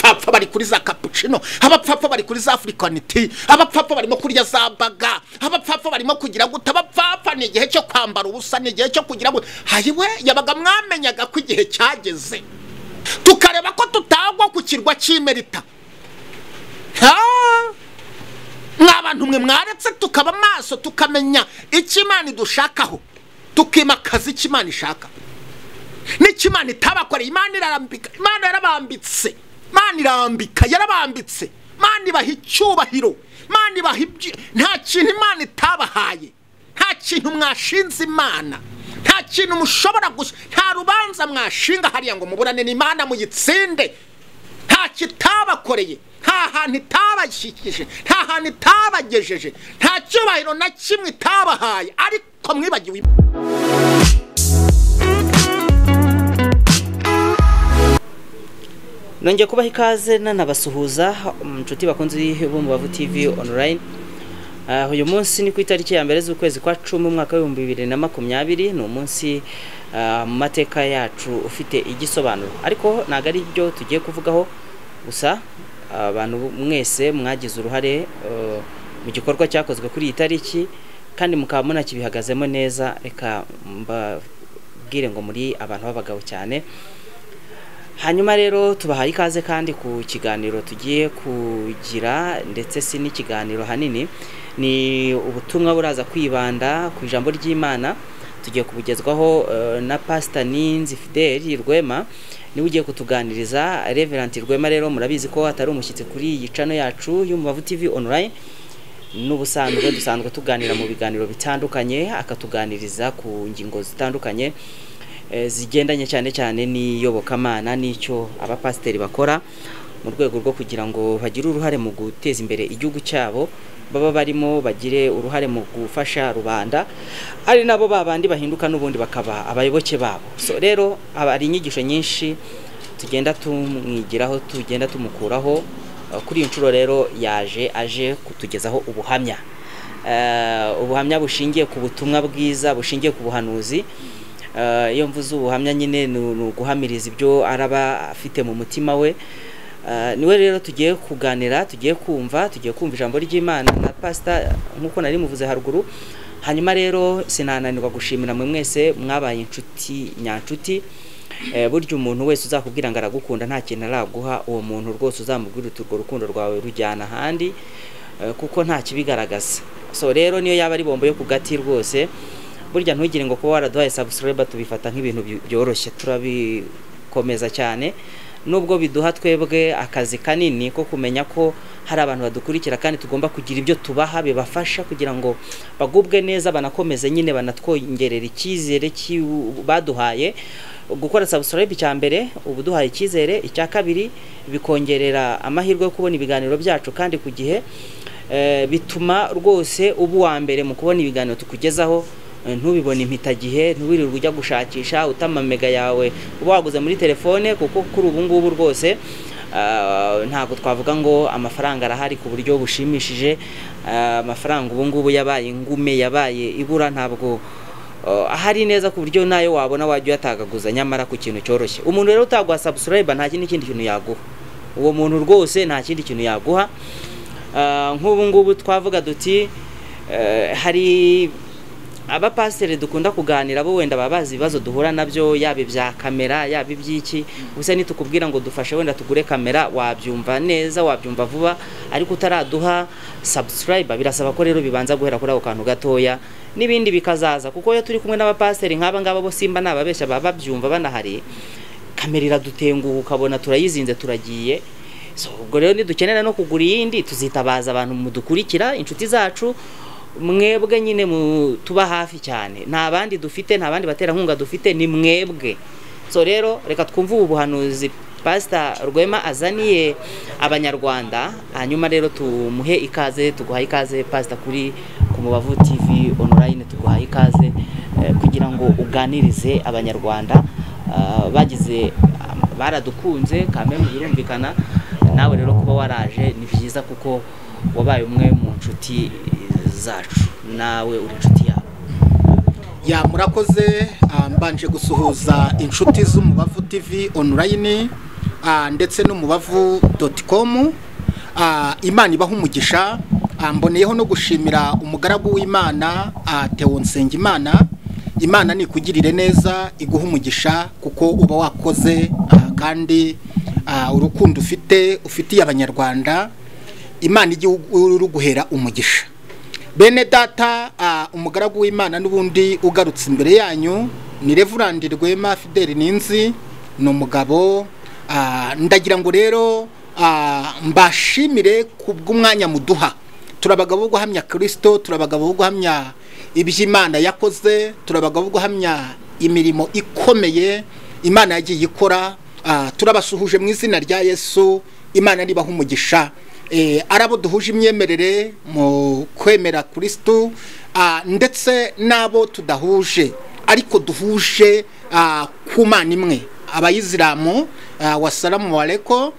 abapfapfa bari kuri za cappuccino abapfapfa bari kuri za afurikaniti abapfapfa barimo kurya za baga abapfapfa barimo kugira gute abapfapfa ni igihe cyo kwambara ubusa ni igihe cyo kugira gute hayiwe yabaga mwamenyaga ko igihe cyageze tukareba ko tutagwa ku kirwa cy'imerita mwabantu mwe mwaretse tukaba maso tukamenya icyo imana idushakaho tukimakaza icyo imana ishaka n'icyo imana itabakoreye imana irarambika imana yarabambitse imana irambika yarabambitse imana ibaha icyubahiro imana ibaha ibyo nta kintu imana itabahaye nta kintu mwashinze imana nta kintu mushobora gusa nta rubanza mwashinga hariya ngo muburane ni imana muyitsinde nta kitabakoreye nta hantu itabashyikije nta hantu itabagejeje nta cyubahiro na kimwe itabahaye ariko mwibagiwe nongeye kubaha ikaze nanabasuhuza inshuti bakunze bo mu bavu tivi onorayini uyu munsi ni ku itariki ya mbere z'ukwezi kwa cumi umwaka w'ibihumbi bibiri na makumyabiri ni umunsi mu mateka yacu ufite igisobanuro ariko ntabwo ari byo tugiye kuvugaho gusa abantu mwese mwagize uruhare mu gikorwa cyakozwe kuri iyi tariki kandi mukaba munakibihagazemo neza reka mbabwire ngo muri abantu b'abagabo cyane hanyuma rero tubahaye ikaze kandi ku kiganiro tugiye kugira ndetse si n'ikiganiro hanini ni ubutumwa buraza kwibanda ku ijambo ry'imana tugiye kubugezwaho na pasita ninzi fideli rwema niwe ugiye kutuganiriza reveranti rwema rero murabizi ko atari umushyitsi kuri iyi cano yacu y'umubavu tivi onurayini n'ubusanzwe dusanzwe tuganira mu biganiro bitandukanye akatuganiriza ku ngingo zitandukanye zigendanye cyane cyane n'iyobokamana n'icyo abapasiteri bakora mu rwego rwo kugira ngo bagire uruhare mu guteza imbere igihugu cyabo baba barimo bagire uruhare mu gufasha rubanda ari nabo babandi bahinduka n'ubundi bakaba abayoboke babo so rero hari inyigisho nyinshi tugenda tumwigiraho tugenda tumukuraho kuri iyi nshuro rero yaje aje kutugezaho ubuhamya ubuhamya bushingiye ku butumwa bwiza bushingiye ku buhanuzi iyo mvuze ubuhamya nyine ni uguhamiriza ibyo araba afite mu mutima we niwe rero tugiye kuganira tugiye kumva tugiye kumva ijambo ry'imana na pasita nk'uko nari muvuze haruguru hanyuma rero sinananirwa gushimira mwe mwese mwabaye inshuti nyanshuti burya umuntu wese uzakubwira ngo aragukunda nta kintu araguha uwo muntu rwose uzamubwira uti urwo rukundo rwawe rujyana ahandi kuko nta kibigaragaza so rero niyo yaba ari bombo yo ku gati rwose burya ntugire ngo kuba waraduhaye sabusikureba tubifata nk'ibintu byoroshye turabikomeza cyane nubwo biduha twebwe akazi kanini ko kumenya ko hari abantu badukurikira kandi tugomba kugira ibyo tubaha bibafasha kugira ngo bagubwe neza banakomeze nyine banatwongerera icyizere baduhaye gukora sabusikureba icya mbere uba uduhaye icyizere icya kabiri bikongerera amahirwe yo kubona ibiganiro byacu kandi ku gihe bituma rwose uba uwa mbere mu kubona ibiganiro tukugezaho ntubibone impitagihe ntubirirwe ujya gushakisha utamamega yawe uba waguze muri telefone kuko kuri ubu ngubu rwose ntabwo twavuga ngo amafaranga arahari ku buryo bushimishije amafaranga ubu ngubu yabaye ingume yabaye ibura ntabwo ahari neza ku buryo nayo wabona wajya uyatagaguza nyamara ku kintu cyoroshye umuntu rero utaguha sabusurayibwa nta kindi kintu yaguha uwo muntu rwose nta kindi kintu yaguha nk'ubu ngubu twavuga duti hari abapasiteri dukunda kuganira bo wenda baba bazi ibibazo duhura nabyo yaba ibya kamera yaba iby'iki gusa nitukubwira ngo dufashe wenda tugure kamera wabyumva neza wabyumva vuba ariko utaraduha sabusikarayiba birasaba ko rero bibanza guhera kuri ako kantu gatoya n'ibindi bikazaza kuko iyo turi kumwe n'abapasiteri nk'aba ngaba bo simba nababeshya baba babyumva banahari kamera iradutenguha ukabona turayizinze turagiye ubwo rero nidukenera no kugura iyindi tuzitabaza abantu mudukurikira inshuti zacu mwebwe nyine tuba hafi cyane nta bandi dufite nta bandi baterankunga dufite ni mwebwe so rero reka twumve ubu buhanuzi pasita rwema azaniye abanyarwanda hanyuma rero tumuhe ikaze tuguhaye ikaze pasita kuri ku mubavu tivi onorayini tuguhaye ikaze kugira ngo uganirize abanyarwanda bagize baradukunze kamere birumvikana nawe rero kuba waraje ni byiza kuko wabaye umwe mu nshuti zacu nawe uri inshuti yabo ya murakoze mbanje gusuhuza inshuti z'umubavu tivi onurayini ah, ndetse n'umubavu doti komu imana ibaha umugisha ah, mboneyeho no gushimira umugaragu w'imana ah, Theo Nsengimana imana ni ikugirire neza iguha umugisha kuko uba wakoze ah, kandi ah, urukundo ufite ufitiye abanyarwanda imana igihugu uruguhera umugisha bene data ah, umugaragu w'imana n'ubundi ugarutse imbere yanyu ni revurandi rwema fideli ninzi ni umugabo ah, ndagira ngo rero ah, mbashimire ku bw'umwanya muduha turi abagabo bo guhamya kirisito turi abagabo bo guhamya iby'imana yakoze turi abagabo bo guhamya imirimo ikomeye imana yagiye ikora ah, turabasuhuje mu izina rya yesu imana nibaha umugisha Eh, ari abo duhuje imyemerere mu kwemera kirisitu ndetse n'abo tudahuje ariko duhuje ah, ku mana imwe abayisilamu ah, wasalamu wareko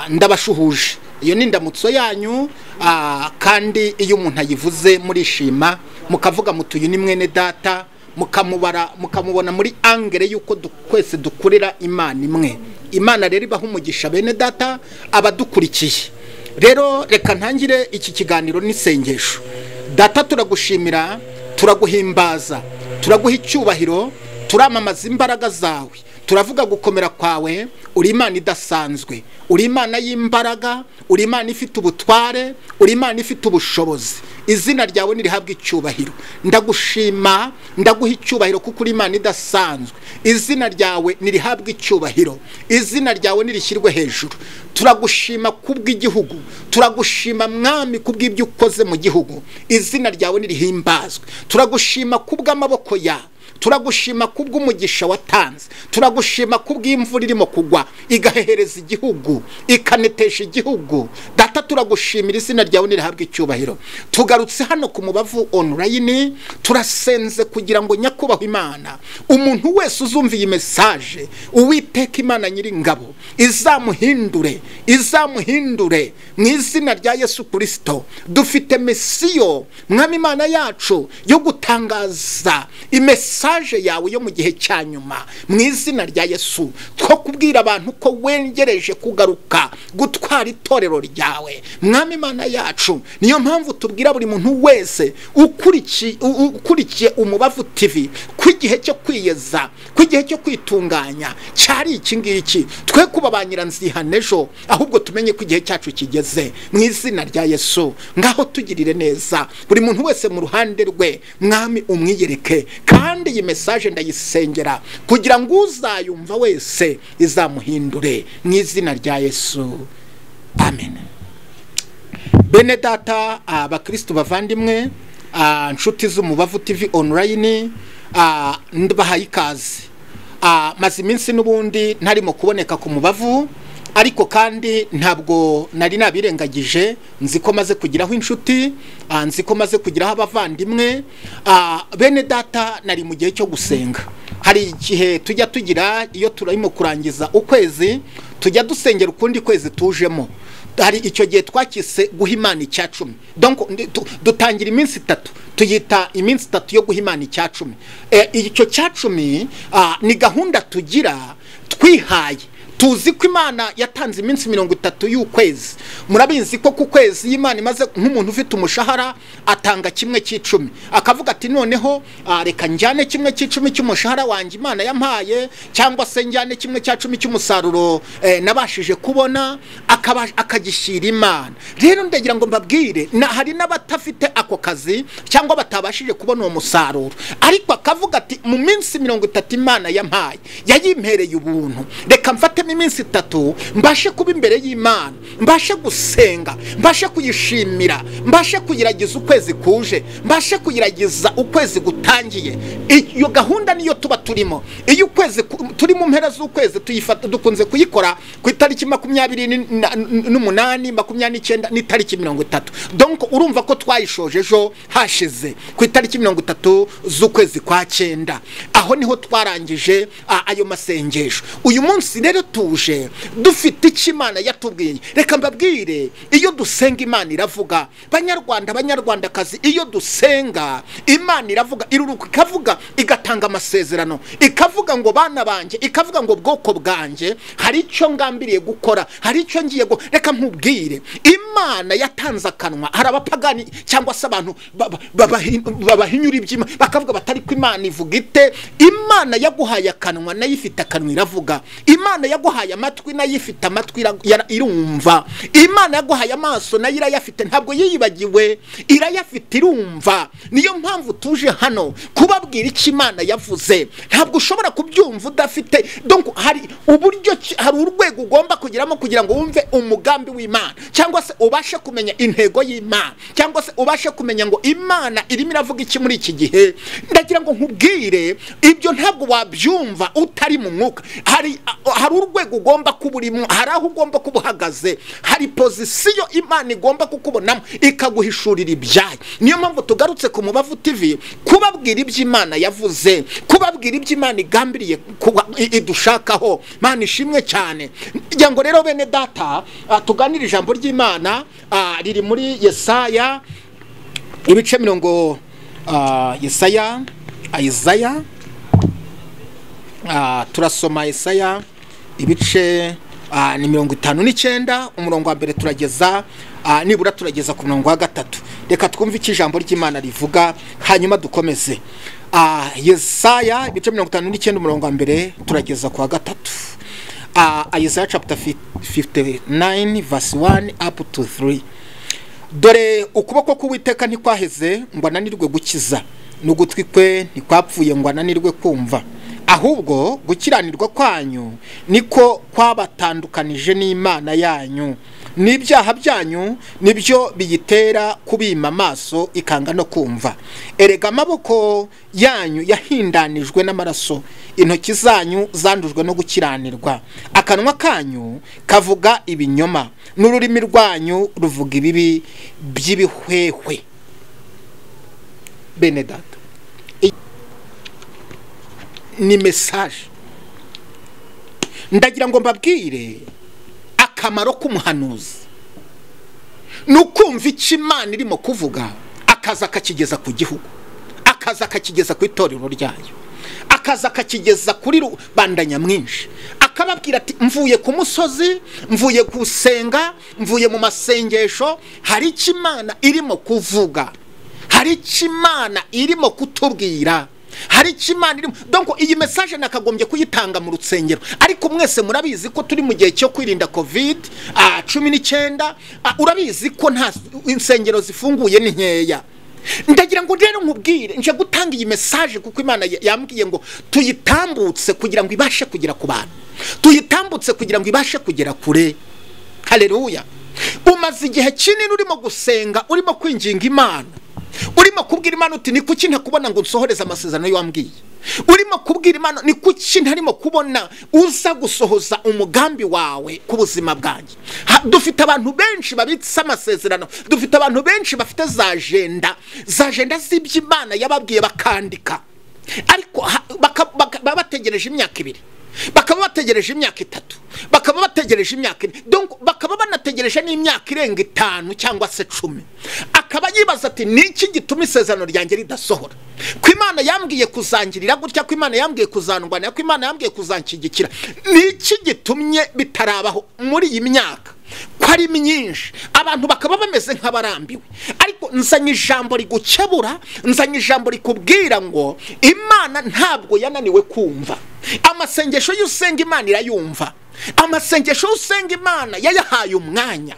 ndabashuhuje iyo ni indamutso yanyu ah, kandi iyo umuntu ayivuze murishima mukavuga muti uyu ni mwene data mukamubara mukamubona muri angere y'uko du- twese dukorera imana imwe imana rero ibaha umugisha bene data abadukurikiye rero reka ntangire iki kiganiro n'isengesho data turagushimira turaguhimbaza turaguha icyubahiro turamamaza imbaraga zawe turavuga gukomera kwawe uri imana idasanzwe uri imana y'imbaraga uri imana ifite ubutware uri imana ifite ubushobozi izina ryawe nirihabwa icyubahiro ndagushima ndaguha icyubahiro kuko uri imana idasanzwe izina ryawe nirihabwa icyubahiro izina ryawe nirishyirwe hejuru turagushima kubw'igihugu turagushima mwami kubw'ibyo ukoze mu gihugu izina ryawe nirihimbazwe turagushima kubw'amaboko yawe turagushima kubw'umugisha watanze turagushima kubw'imvura irimo kugwa igahehereza igihugu ikanetesha igihugu data turagushimira izina ryawe nirihabwa icyubahiro tugarutse hano ku mubavu onurayini turasenze kugira ngo nyakubahwa imana umuntu wese uzumva iyi mesaje uwiteka imana nyiringabo izamuhindure izamuhindure mu izina rya yesu kirisito dufite misiyo mwami imana yacu yo gutangaza imesaje yawe yo mu gihe cya nyuma mu izina rya yesu two kubwira abantu ko wengereje kugaruka gutwara itorero ryawe mwami imana yacu niyo mpamvu tubwira buri muntu wese ukurikiye u- u- ukurikiye umubavu tv ko igihe cyo kwiyeza ko igihe cyo kwitunganya cyari iki ngiki twe kuba ba nyiranzihane ejo ahubwo tumenye ko igihe cyacu kigeze mu izina rya yesu ngaho tugirire neza buri muntu wese mu ruhande rwe mwami umwiyereke kandi iyi mesaje ndayisengera kugira ngo uzayumva wese izamuhindure mu izina rya yesu amen bene data abakirisitu bavandimwe ah, inshuti z'umubavu tv online ah, ndabahaye ikaze Ah, maze iminsi n'ubundi ntarimo kuboneka ku mubavu ariko kandi ntabwo nari nabirengagije nzi ko maze kugiraho inshuti ah, nzi ko maze kugiraho abavandimwe Ah, bene data nari mu gihe cyo gusenga hari igihe tujya tugira iyo turimo kurangiza ukwezi tujya dusengera ukundi kwezi tujemo hari icyo gihe twakise guha imana icya cumi Donc, ndi- tu- dutangira iminsi itatu tuyita iminsi itatu yo guha imana icya cumi Eh, icyo cya cumi ah, ni gahunda tugira twihaye tuzi ko imana yatanze iminsi mirongo itatu y'ukwezi murabizi ko ku kwezi iyo imana imaze nk'umuntu ufite umushahara atanga kimwe cy'icumi akavuga ati noneho ah, reka njyane kimwe cy'icumi cy'umushahara wanjye imana yampaye cyangwa se njyane kimwe cya cumi cy'umusaruro eh, nabashije kubona akaba- akagishyira imana rero ndagira ngo mbabwire na hari n'abatafite ako kazi cyangwa batabashije kubona uwo musaruro ariko akavuga ati mu minsi mirongo itatu imana yampaye yayimpereye ubuntu reka mfatemo iminsi itatu mbashe kuba imbere y'imana mbashe gusenga mbashe kuyishimira mbashe kuyiragiza ukwezi kuje mbashe kuyiragiza ukwezi gutangiye iyo gahunda niyo tuba turimo iyo ukwezi ku- turi mu mpera z'ukwezi tuyifata dukunze kuyikora ku itariki makumyabiri ni- na- n- n'umunani makumyabiri n'icyenda n'itariki mirongo itatu donc urumva ko twayishoje ejo hashize ku itariki mirongo itatu z'ukwezi kwa cyenda aho niho twarangije a, ayo masengesho uyu munsi rero tu dutuje dufite icyo imana yatubwiye reka mbabwire iyo dusenga imana iravuga banyarwanda banyarwandakazi iyo dusenga imana iravuga iruruka ikavuga igatanga amasezerano ikavuga ngo bana banjye ikavuga ngo bwoko bwanjye hari icyo ngambiriye gukora hari icyo ngiye gu- reka nkubwire imana yatanze akanwa hari abapagani cyangwa se abantu ba- ba- babahi- babahinyura iby'imana bakavuga batari ko imana ivuga ite imana yaguhaye akanwa nayo ifite akanwa iravuga imana yaguhaye amatwi nayo ifite amatwi ira- yara- irumva imana yaguhaye amaso nayo irayafite ntabwo yiyibagiwe irayafite irumva niyo mpamvu tuje hano kubabwira icyo imana yavuze ntabwo ushobora kubyumva udafite donc hari uburyo ki- hari urwego ugomba kugeramo kugira ngo wumve umugambi w'imana cyangwa se ubashe kumenya intego y'imana cyangwa se ubashe kumenya ngo imana irimo iravuga iki muri iki gihe ndagira ngo nkubwire ibyo ntabwo wabyumva utari mu mwuka hari a- hari urwego ugomba kuba urimo hari aho ugomba kuba uhagaze hari pozisiyo imana igomba kukubonamo ikaguhishurira ibyayo niyo mpamvu tugarutse ku mubavu tv kubabwira ibyo imana yavuze kubabwira ibyo imana igambiriye kuba- i- idushakaho mana ishimwe cyane ngira ngo rero bene data ah, tuganire ijambo ry'imana ah, riri muri yesaya ibice mirongo ah, yesaya ah, yesaya Ah, turasoma Yesaya ibice ah, ni mirongo itanu n'icyenda umurongo wa mbere turageza ah, nibura turageza ku murongo wa gatatu reka twumve icyo ijambo ry'imana rivuga hanyuma dukomeze Ah, Yesaya ibice mirongo itanu n'icyenda umurongo wa mbere turageza ku wa gatatu Ah, Isaiah chapter 59 verse 1 up to 3 dore ukuboko k'uwiteka ntikwaheze ngo ananirwe gukiza n'ugutwi kwe ntikwapfuye ngo ananirwe kumva ahubwo gukiranirwa kwanyu niko kwabatandukanije n'imana yanyu n'ibyaha byanyu nibyo biyitera kubima amaso ikanga no kumva erega amaboko yanyu yahindanijwe n'amaraso intoki zanyu zandujwe no gukiranirwa akanwa kanyu kavuga ibinyoma n'ururimi rwanyu ruvuga ibibi by'ibihwehwe bene data I- ni mesaje ndagira ngo mbabwire akamaro k'umuhanuzi ni ukumva icyo imana irimo kuvuga akaza akakigeza ku gihugu akaza akakigeza ku itorero ryayo akaza akakigeza kuri rubanda nyamwinshi akababwira ati mvuye ku musozi mvuye gusenga mvuye mu masengesho hari icyo imana irimo kuvuga hari icyo imana irimo kutubwira hari icyo imana irimo donko iyi mesaje nakagombye kuyitanga mu rusengero ariko mwese murabizi ko turi mu gihe cyo kwirinda covid ah, cumi n'icyenda ah, urabizi ko nta insengero zifunguye ni nkeya ndagira ngo rero nkubwire nje gutanga iyi mesaje kuko imana ya- yambwiye ngo tuyitambutse kugira ngo ibashe kugera ku bantu tuyitambutse kugira ngo ibashe kugera kure haleluya umaze igihe kinini urimo gusenga urimo kwinginga imana urimo kubwira imana uti ni kuki ntakubona ngo nsohoreze amasezerano y'uwambwiye urimo kubwira imana ni kuki ntarimo kubona uza gusohoza umugambi wawe ku buzima bwanjye Ha- dufite abantu benshi babitse amasezerano dufite abantu benshi bafite za jenda za jenda z'ibyo imana yababwiye bakandika ariko ha- baka- baka- baba bategereje imyaka ibiri bakaba bategereje imyaka itatu bakaba bategereje imyaka ine donc bakaba banategereje n'imyaka irenga itanu cyangwa se cumi akaba yibaza ati ni iki gituma isezerano ryanjye ridasohora ko imana yambwiye kuzangirira gutya ko imana yambwiye kuzandwanira ko imana yambwiye kuzanshyigikira ni iki gitumye bitarabaho muri iyi myaka ko ari myinshi abantu bakaba bameze nk'abarambiwe ariko nzanye ijambo rigukebura nzanye ijambo rikubwira ngo imana ntabwo yananiwe kumva amasengesho y'usenga imana irayumva amasengesho y'usenga imana yayahaye umwanya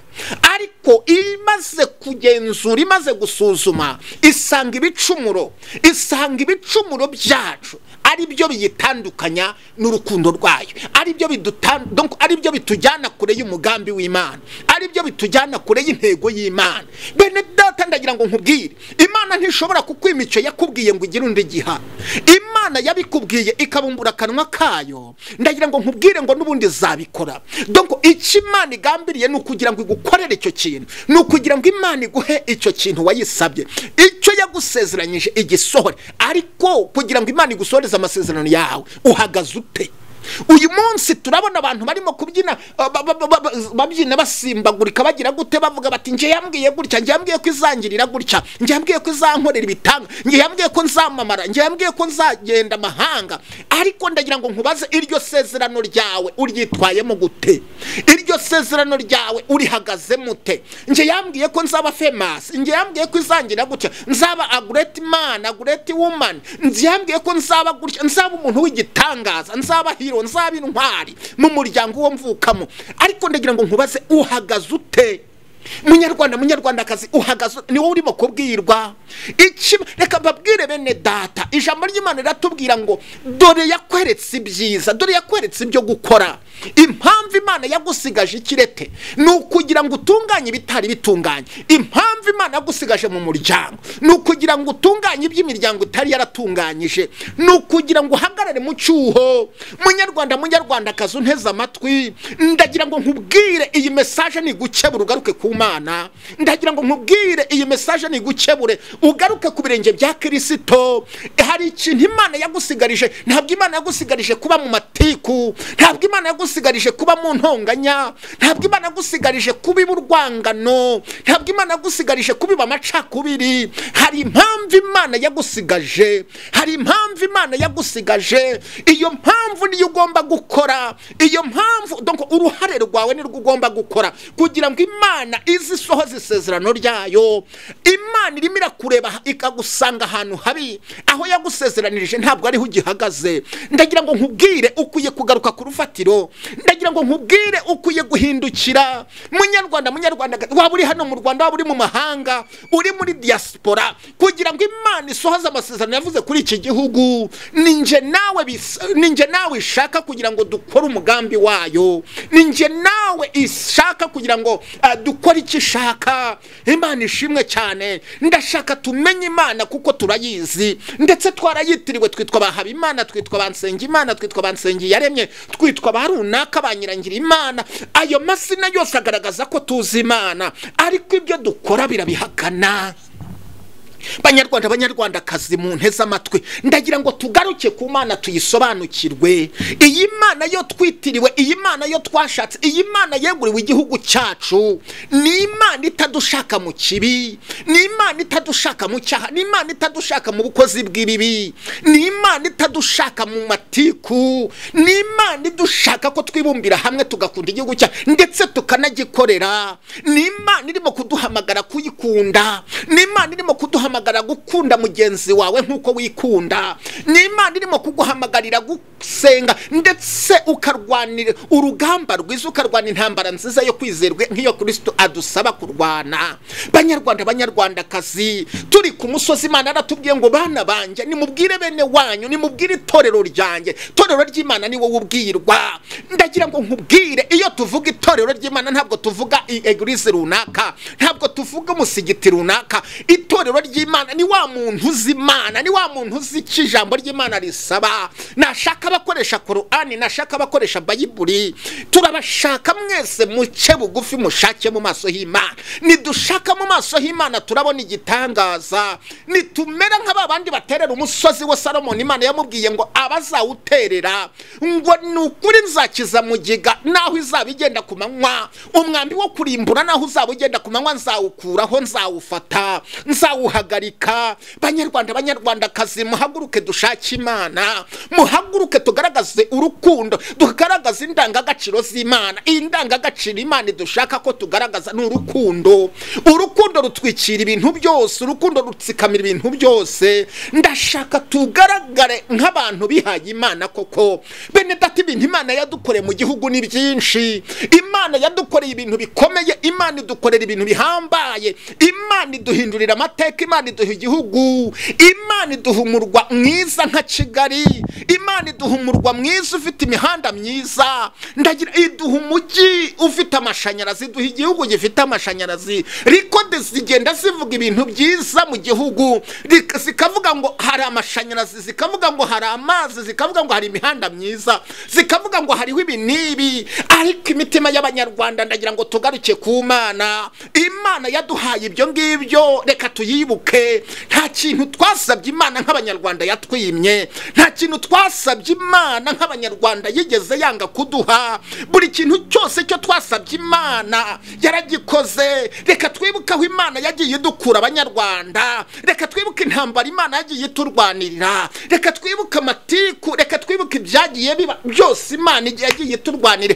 ariko imaze kugenzura imaze gusuzuma isanga ibicumuro isanga ibicumuro byacu ari byo biyitandukanya n'urukundo rwayo ari byo bidutan- donc ari byo bitujyana kure y'umugambi w'imana ari byo bitujyana kure y'intego y'imana bene data ndagira ngo nkubwire imana ntishobora kukwima icyo yakubwiye ngo ugire undi giha imana yabikubwiye ikabumbura akanwa kayo ndagira ngo nkubwire ngo n'ubundi zabikora donc icyo imana igambiriye ni ukugira ngo igukorere icyo kintu ni ukugira ngo imana iguhe icyo kintu wayisabye icyo yagusezeranyije igisohore ariko kugira ngo imana igusohoreze amasezerano yawe uhagaze ute uyu munsi turabona abantu barimo kubyina ah, ba- ba- ba- ba- babyina basimbagurika bagira gute bavuga bati njye yambwiye gutya njye yambwiye ko izangirira gutya njye yambwiye ko izankorera ibitanga njye yambwiye ko nzamamara njye yambwiye ko nzagenda amahanga ariko ndagira ngo nkubaze iryo sezerano ryawe uryitwayemo gute iryo sezerano ryawe urihagazemo ute njye yambwiye ko nzaba famasi njye yambwiye ko izangira gutya nzaba agureti mani agureti wumani njye yambwiye ko nzaba gutya nzaba umuntu w'igitangaza nzaba hiro nzaba intwari mu muryango uwo mvukamo ariko ndagira ngo nkubaze uhagaze ute munyarwanda munyarwandakazi uhagaze ni wowe urimo kubwirwa iki reka mbabwire bene data ijambo ry'imana riratubwira ngo dore yakweretse ibyiza dore yakweretse ibyo gukora impamvu imana yagusigaje ikirete ni ukugira ngo utunganye ibitari bitunganye impamvu imana yagusigaje mu muryango ni ukugira ngo utunganye iby'imiryango itari yaratunganyije ni ukugira ngo uhagarare mu cyuho munyarwanda munyarwandakazi unteze amatwi ndagira ngo nkubwire iyi mesaje ni igukebura ugaruke ku mana ndagira ngo nkubwire iyi mesaje ni igukebure ugaruke ku birenge bya kirisito hari ikintu imana yagusigarije ntabwo imana yagusigarije kuba mu matiku ntabwo imana yagusigarije kuba mu ntonganya ntabwo imana yagusigarije kuba urwangano ntabwo imana yagusigarije kubiba amacakubiri hari impamvu imana yagusigaje hari impamvu imana yagusigaje iyo mpamvu niyo ugomba gukora iyo mpamvu donc uruhare rwawe nirwo ugomba gukora kugira ngo imana ize isohoze isezerano ryayo imana irimo irakureba ikagusanga ahantu habi aho yagusezeranirije ntabwo ariho ugihagaze ndagira ngo nkubwire ukwiye kugaruka ku rufatiro ndagira ngo nkubwire ukwiye guhindukira munyarwanda munyarwanda waba uri hano mu rwanda waba uri mu mahanga uri muri diaspora kugira ngo imana isohoze amasezerano yavuze kuri iki gihugu ninjye nawe bis- ni njye nawe ishaka kugira ngo dukore umugambi wayo ninjye nawe ishaka kugira ngo ah, dukore icyo ishaka imana ishimwe cyane ndashaka tumenye imana kuko turayizi ndetse twarayitiriwe twitwa ba habimana twitwa ba nsengimana twitwa ba nsengiyaremye twitwa ba runaka ba nyirangira imana ayo mazina yose agaragaza ko tuzi imana ariko ibyo dukora birabihakana banyarwanda banyarwandakazi mu nteze amatwi ndagira ngo tugaruke ku mana tuyisobanukirwe iyi mana yo twitiriwe iyi mana yo twashatse iyi mana yeguriwe igihugu cyacu ni imana itadushaka mu kibi ni imana itadushaka mu cyaha ni imana itadushaka mu bukozi bw'ibibi ni imana itadushaka mu matiku ni imana idushaka ko twibumbira hamwe tugakunda igihugu cyacu ndetse tukanagikorera ni imana irimo kuduhamagara kuyikunda ni imana irimo kuduhamagara gukunda mugenzi wawe nk'uko wikunda ni imana irimo kuguhamagarira gusenga ndetse ukarwanira urugamba rwiza ukarwana intambara nziza yo kwizerwa nk'iyo kirisito adusaba kurwana banyarwanda banyarwandakazi turi ku musozi imana aratubwiye ngo bana banjye nimubwire bene wanyu nimubwire itorero ryanjye itorero ry'imana ni wowe ubwirwa ndagira ngo nkubwire iyo tuvuga itorero ry'imana ntabwo tuvuga i- egurize runaka ntabwo tuvuga umusigiti runaka itorero ry'imana ni wa muntu uzi imana ni wa muntu uzi icyo ijambo ry'imana risaba nashaka abakoresha korani nashaka abakoresha bayiburi turabashaka mwese muce bugufi mushake mu maso h'imana nidushaka mu maso h'imana turabona igitangaza nitumera nka ba bandi baterera umusozi wa salomoni imana yamubwiye ngo abazawuterera ngo ni ukuri nzakiza mugiga naho izaba igenda ku manywa umwambi wo kurimbura naho uzaba ugenda ku manywa nzawukuraho nzawufata nzawuhagarika banyarwanda banyarwandakazi muhaguruke dushake imana muhaguruke tugaragaze urukundo tugaragaze indangagaciro z'imana iyi ndangagaciro imana dushaka ko tugaragaza ni urukundo urukundo rutwikira ibintu byose urukundo rutsikamira ibintu byose ndashaka tugaragare nk'abantu bihaye imana koko bene data ibintu imana yadukoreye mu gihugu ni byinshi imana yadukoreye ibintu bikomeye imana idukorera ibintu bihambaye imana iduhindurira amateka imana iduha igihugu imana iduha umurwa mwiza nka kigali imana iduha umurwa mwiza ufite imihanda myiza ndagira iduha umujyi ufite amashanyarazi iduha igihugu gifite amashanyarazi rikode zigenda zivuga ibintu byiza mu gihugu rik- zikavuga ngo hari amashanyarazi zikavuga ngo hari amazi zikavuga ngo hari imihanda myiza zikavuga ngo hariho ibi n'ibi ariko imitima y'abanyarwanda ndagira ngo tugaruke ku mana imana yaduhaye ibyo ngibyo reka tuyibuke duhumeke nta kintu twasabye imana nk'abanyarwanda yatwimye nta kintu twasabye imana nk'abanyarwanda yigeze yanga kuduha buri kintu cyose cyo twasabye imana yaragikoze reka twibuke aho imana yagiye idukura abanyarwanda reka twibuke intambara imana yagiye iturwanirira reka twibuke amatiku reka twibuke ibyagiye biba byose imana yagiye iturwanira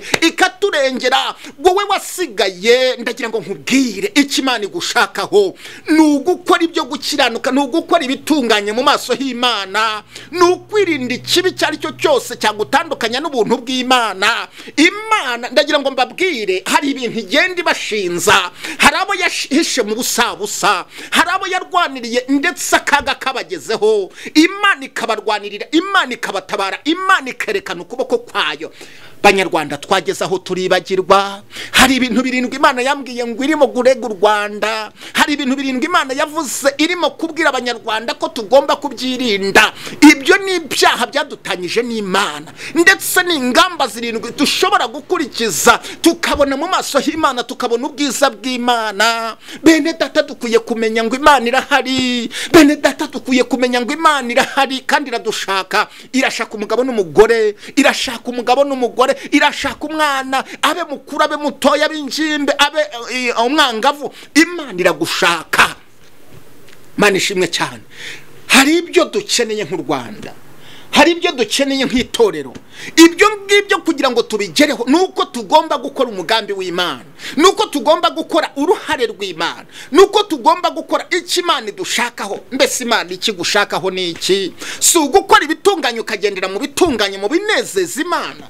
ikaturengera wowe wasigaye ndagira ngo nkubwire icyo imana igushakaho ni ugukora ibyo gukiranuka ni ugukora ibitunganye mu maso h'imana ni ukwirinda ikibi icyo ari cyo cyose cyagutandukanya n'ubuntu bw'imana imana ndagira ngo mbabwire hari ibintu igenda ibashinza hari abo yahishe mu busabusa hari abo yarwaniriye ndetse akaga kabagezeho imana ikabarwanirira imana ikabatabara imana ikerekana ukuboko kwayo banyarwanda twageze aho turibagirwa hari ibintu birindwi imana yambwiye ngo irimo gurega u rwanda hari ibintu birindwi imana yavuze irimo kubwira abanyarwanda ko tugomba kubyirinda ibyo ni ibyaha byadutanyije n'imana ndetse ni ingamba zirindwi dushobora gukurikiza tukabona mu maso h'imana tukabona ubwiza bw'imana bene data dukwiye kumenya ngo imana irahari bene data dukwiye kumenya ngo imana irahari kandi iradushaka irashaka umugabo n'umugore irashaka umugabo n'umugore irashaka umwana abe mukuru abe mutoya abe ingimbe abe umwangavu imana iragushaka imana ishimwe cyane hari ibyo dukeneye nk'u rwanda hari ibyo dukeneye nk'itorero ibyo ngibyo kugira ngo tubigereho ni uko tugomba gukora umugambi w'imana ni uko tugomba gukora uruhare rw'imana ni uko tugomba gukora icyo imana idushakaho mbese imana ikigushakaho ni iki si ugukora ibitunganye ukagendera mu bitunganye mu binezeza imana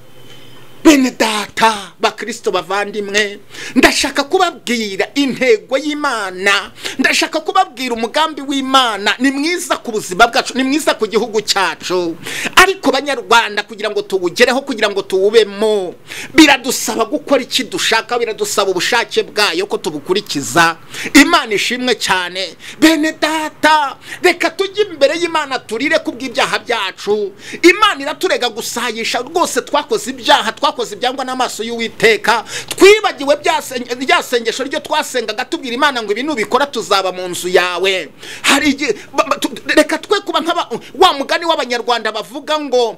bene data bakirisito bavandimwe ndashaka kubabwira intego y'imana ndashaka kubabwira umugambi w'imana ni mwiza ku buzima bwacu ni mwiza ku gihugu cyacu ariko banyarwanda kugira ngo tuwugereho kugira ngo tuwubemo biradusaba gukora iki dushaka biradusaba ubushake bwayo ko tubukurikiza imana ishimwe cyane bene data reka tujye imbere y'imana turire ku bw'ibyaha byacu imana iraturega gusayisha rwose twakoze ibyaha twakoze twakoze ibyangwa n'amaso y'uwiteka twibagiwe rya sengesho ryo twasengaga tubwira imana ngo ibi nubikora tuzaba mu nzu yawe hari reka twe kuba nka wa mugani w'abanyarwanda bavuga ngo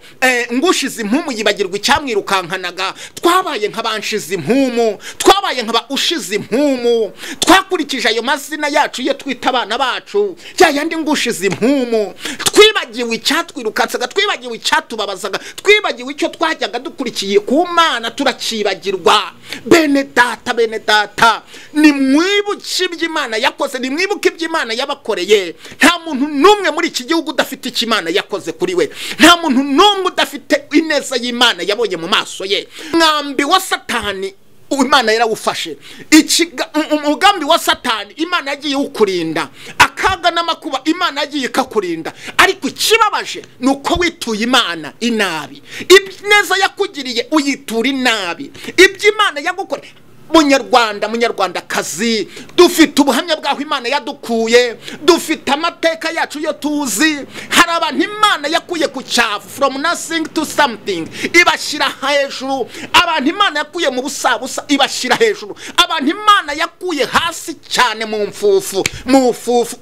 ngushize impumu yibagirwa icyamwirukankanaga twabaye nka banshize impumu twabaye nka ushize impumu twakurikije ayo mazina yacu iyo twita abana bacu ya yandi ngushize impumu twibagiwe icyatwirukansaga twibagiwe icyatubabazaga twibagiwe icyo twajyaga dukurikiye ku mana turacibagirwa bene data bene data ni mwibuke iby'imana yakoze ni mwibuke iby'imana yabakoreye nta muntu n'umwe muri iki gihugu udafite icyo imana yakoze kuri we nta muntu n'umwe udafite ineza y'imana yabonye mu maso ye mwambi wa satani imana yarawufashe umugambi wa satani imana yagiye iwukurinda akaga n'amakuba imana yagiye ikakurinda ariko ikibabaje ni uko wituye imana inabi neza yakugiriye uyitura inabi ibyo imana yagukora munyarwanda munyarwandakazi dufite ubuhamya bw'aho imana yadukuye dufite amateka yacu yo tuzi hari abantu imana yakuye ku cyavu foromu nasingi tu samutingi ibashyira hejuru abantu imana yakuye mu busabusa ibashyira hejuru abantu imana yakuye hasi cyane mu mfufu mu mfufu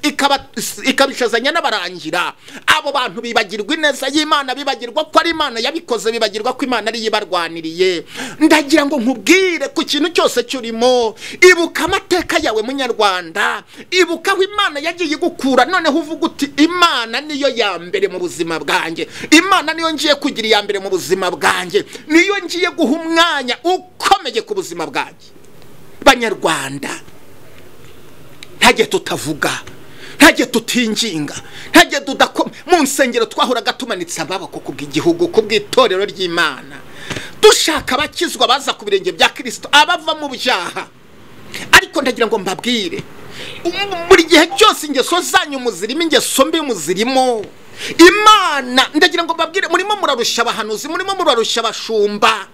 ikabishazanya n'abarangira abo bantu bibagirwa ineza y'imana bibagirwa ko ari imana yabikoze bibagirwa ko imana ariyo ibarwaniriye ndagira ngo nkubwire ku kintu cyose cyose urimo ibuka amateka yawe munyarwanda ibuka aho imana yagiye igukura noneho uvuga uti imana niyo ya mbere mu buzima bwanjye imana niyo ngiye kugira iya mbere mu buzima bwanjye niyo ngiye guha umwanya ukomeye ku buzima bwanjye banyarwanda ntajye tutavuga ntajye tutinginga ntajye tudakoma mu nsengero twahoraga tumanitse amaboko ku bw'igihugu ku bw'itorero ry'imana dushaka abakizwa baza ku birenge bya kirisito abava mu byaha ariko ndagira ngo mbabwire buri gihe cyose ingeso zanyu muzirimo ingeso mbi muzirimo imana ndagira ngo mbabwire murimo murarushya abahanuzi murimo murarushya abashumba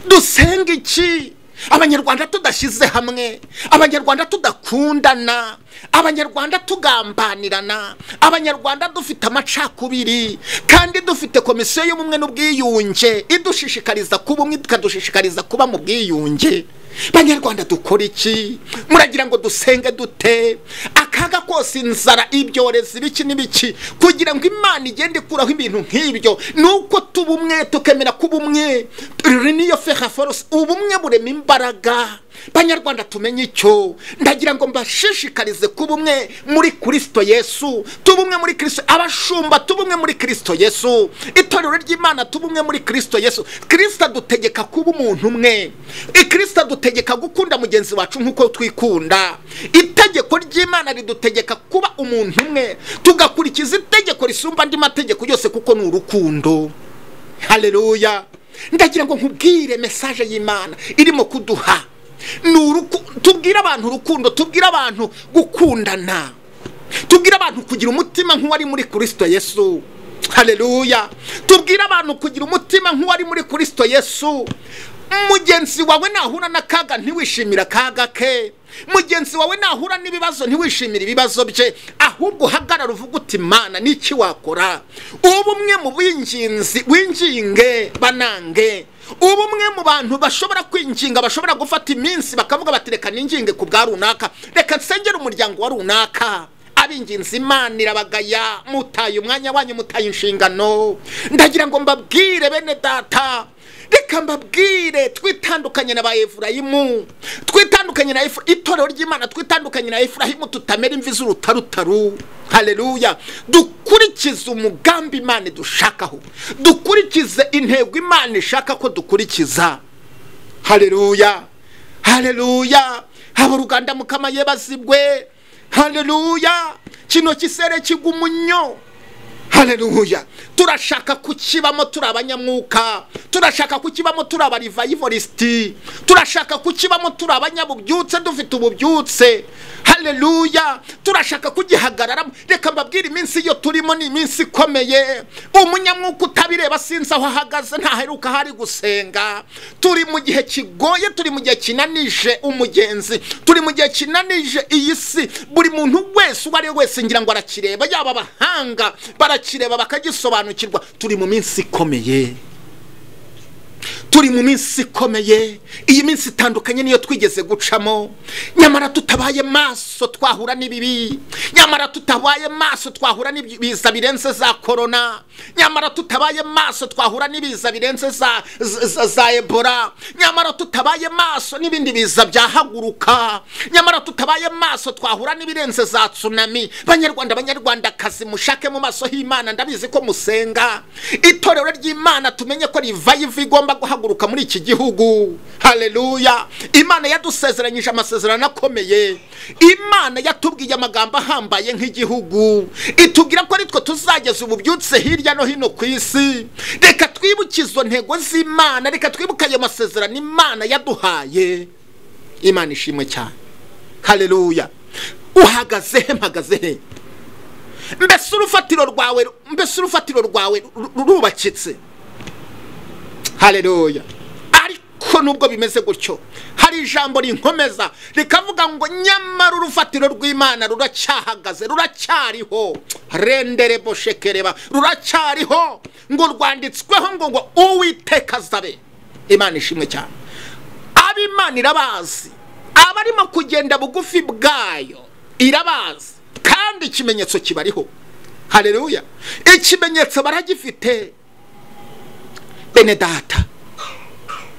dusenga iki abanyarwanda tudashyize hamwe abanyarwanda tudakundana abanyarwanda tugambanirana abanyarwanda dufite amacakubiri kandi dufite komisiyo y'ubumwe n'ubwiyunge idushishikariza kuba umwe ikadushishikariza kuba mu bwiyunge banyarwanda dukora iki muragira ngo dusenge dute akaga kose inzara ibyorezi ibiki n'ibiki kugira ngo imana igende ikuraho ibintu nk'ibyo ni uko tuba umwe tukemera kuba umwe rero niyo feha forose ubumwe burema imbaraga banyarwanda tumenye icyo ndagira ngo mbashishikarize kuba umwe muri kirisito yesu tuba umwe muri kirisito abashumba tuba umwe muri kirisito yesu itorero ry'imana tuba umwe muri kirisito yesu kirisito adutegeka kuba umuntu umwe ikirisito adutegeka gukunda mugenzi wacu nk'uko twikunda itegeko ry'imana ridutegeka kuba umuntu umwe tugakurikiza itegeko risumba andi mategeko yose kuko ni urukundo hareruya ndagira ngo nkubwire mesaje y'imana irimo kuduha ni uruku tubwire abantu urukundo tubwire abantu gukundana tubwire abantu kugira umutima nk'uwari muri kirisito yesu hareruya tubwire abantu kugira umutima nk'uwari muri kirisito yesu mugenzi wawe nahura n'akaga ntiwishimire akaga ke mugenzi wawe nahura n'ibibazo ntiwishimire ibibazo bye ahubwo uhagarara uvuga uti mana n'iki wakora ubumwe mu binginzi winginge banange ubumwe mu bantu bashobora kwinginga bashobora gufata iminsi bakavuga bati reka ninginge ku bwa runaka reka nsengere umuryango wa runaka ab'ingenzi imana irabagaya mutaye umwanya wanyu mutaye inshingano ndagira ngo mbabwire bene data reka mbabwire twitandukanye na ba efurayimu twitandukanye na itorero ry'imana twitandukanye na efurayimu tutamera imvi z'urutarutaru hareruya dukurikize umugambi imana dushakaho dukurikize intego imana ishaka ko dukurikiza hareruya hareruya haba uruganda mukamaye bazibwe hareruya kino kisere kigwa umunyo hareruya turashaka kukibamo turi abanyamwuka turashaka kukibamo turi abarivayivorisiti turashaka kukibamo turi abanyabubyutse dufite ububyutse hareruya turashaka kugihagararamo reka mbabwire iminsi iyo turimo ni iminsi ikomeye umunyamwuka utabireba sinzi aho ahagaze ntaheruka hari gusenga turi mu gihe kigoye turi mu gihe kinanije umugenzi turi mu gihe kinanije iyi si buri muntu wese uwo ari we wese ngira ngo arakireba yaba abahanga barakireba bakagisobanukirwa turi mu minsi ikomeye turi mu minsi ikomeye iyi minsi itandukanye niyo twigeze gucamo nyamara tutabaye maso twahura n'ibibi nyamara tutabaye maso twahura n'ibiza birenze za korona nyamara tutabaye maso twahura n'ibiza birenze za za ebora nyamara tutabaye maso n'ibindi biza byahaguruka nyamara tutabaye maso twahura n'ibirenze za tsunami banyarwanda banyarwandakazi mushake mu maso h'imana ndabizi ko musenga itorero ry'imana tumenye ko rivayiva igomba guhaguruka muri iki gihugu hareruya imana yadusezeranyije amasezerano akomeye imana yatubwiye amagambo ahambaye nk'igihugu itubwira ko aritwo tuzageza ububyutse hirya no hino ku isi reka twibuke izo ntego z'imana reka twibuke ayo masezerano imana yaduhaye imana ishimwe cyane hareruya uhagaze he mpagaze he mbese urufatiro rwawe mbese urufatiro rwawe rurubakitse hareruya ariko nubwo bimeze gutyo hari ijambo rinkomeza rikavuga ngo nyamara urufatiro rw'imana ruracyahagaze ruracyariho rendere boshekereba ruracyariho ngo rwanditsweho ngo ngo uwiteka azabe imana ishimwe cyane ab'imana irabazi abarimo kugenda bugufi bwayo irabazi kandi ikimenyetso kibariho hareruya ikimenyetso baragifite bene data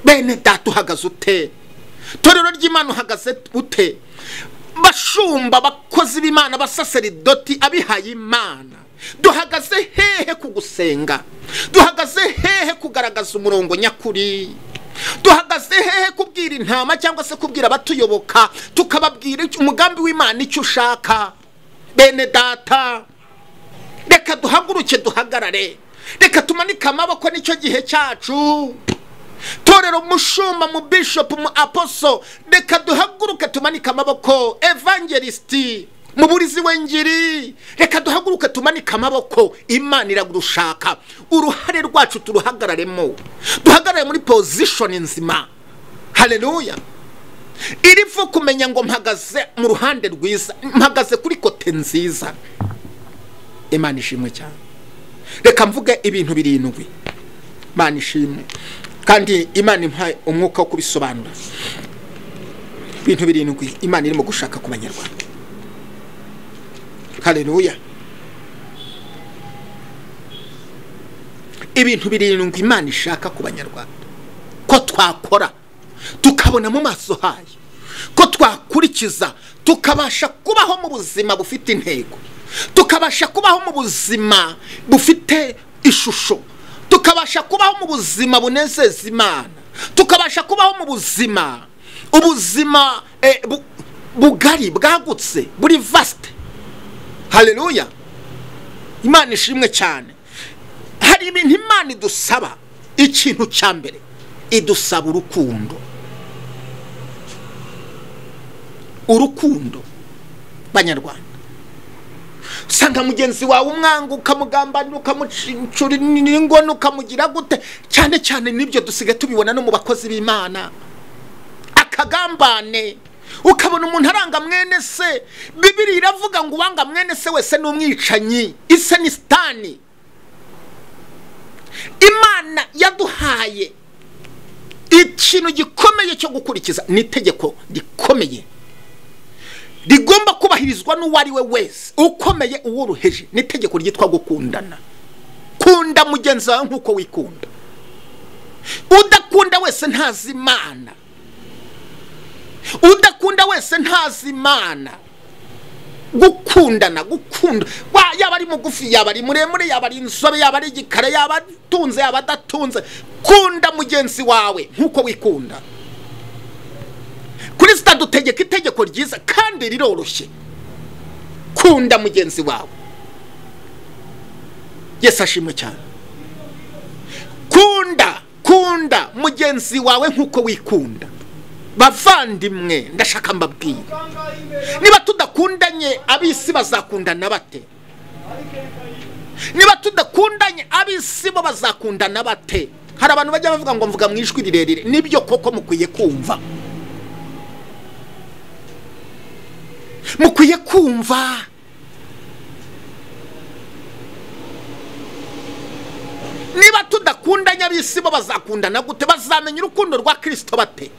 bene data uhagaze ute torero ry'imana uhagaze ute bashumba abakozi b'imana abasaseridoti abihaye imana duhagaze hehe ku gusenga duhagaze hehe kugaragaza umurongo nyakuri duhagaze hehe kubwira intama cyangwa se kubwira abatuyoboka tukababwira umugambi w'imana icyo ushaka bene data reka duhaguruke duhagarare reka tumanike amaboko nicyo gihe cyacu torero mushumba mu bishopu mu aposo reka duhaguruke tumanike amaboko evangelisiti mu burizi wengiri reka duhaguruke tumanike amaboko imana iragurushaka uruhare rwacu turuhagararemo duhagarare muri pozishoni nzima hareruya iri pfu kumenya ngo mpagaze mu ruhande rwiza mpagaze kuri kote nziza imana ishimwe cyane reka mvuge ibintu birindwi imana ishimwe kandi imana impaye umwuka wo kubisobanura ibintu birindwi imana irimo gushaka ku banyarwanda hareruya ibintu birindwi imana ishaka ku banyarwanda ko twakora tukabona mu maso hayo ko twakurikiza tukabasha kubaho mu buzima bufite intego tukabasha kubaho mu buzima bufite ishusho tukabasha kubaho mu buzima bunezeza imana tukabasha kubaho mu buzima ubuzima bugari bwagutse buri vasite hareruya imana ishimwe cyane hari ibintu imana idusaba ikintu cya mbere idusaba urukundo urukundo banyarwanda usanga mugenzi wawe umwanga ukamugambanira ukamucura ingona ukamugira gute cyane cyane n'ibyo dusigaye tubibona no mu bakozi b'imana akagambane ukabona umuntu aranga mwene se bibiri iravuga ngo uwanga mwene se wese ni umwicanyi ise ni sitani imana yaduhaye ikintu gikomeye cyo gukurikiza ni itegeko rikomeye rigomba kubahirizwa n'uwo ari we wese ukomeye uwuruheje ni itegeko ryitwa gukundana kunda mugenzi wawe nk'uko wikunda udakunda wese ntazi imana udakunda wese ntazi imana gukundana gukunda yaba ari mugufi yaba ari muremure yaba ari inzobe yaba ari igikara yaba atunze yaba adatunze kunda mugenzi wawe nk'uko wikunda kuri sitade utegeka itegeko ryiza kandi riroroshye kunda mugenzi wawe yesi ashimwe cyane kunda kunda mugenzi wawe nk'uko wikunda bavandimwe ndashaka mbabwire niba tudakundanye ab'isi bazakundana bate niba tudakundanye ab'isi bo bazakundana bate hari abantu bajya bavuga ngo mvuga mu ijwi rirerire nibyo koko mukwiye kumva mukwiye kumva niba tudakundanye ab'isi bo bazakundana gute bazamenya urukundo rwa kirisito bate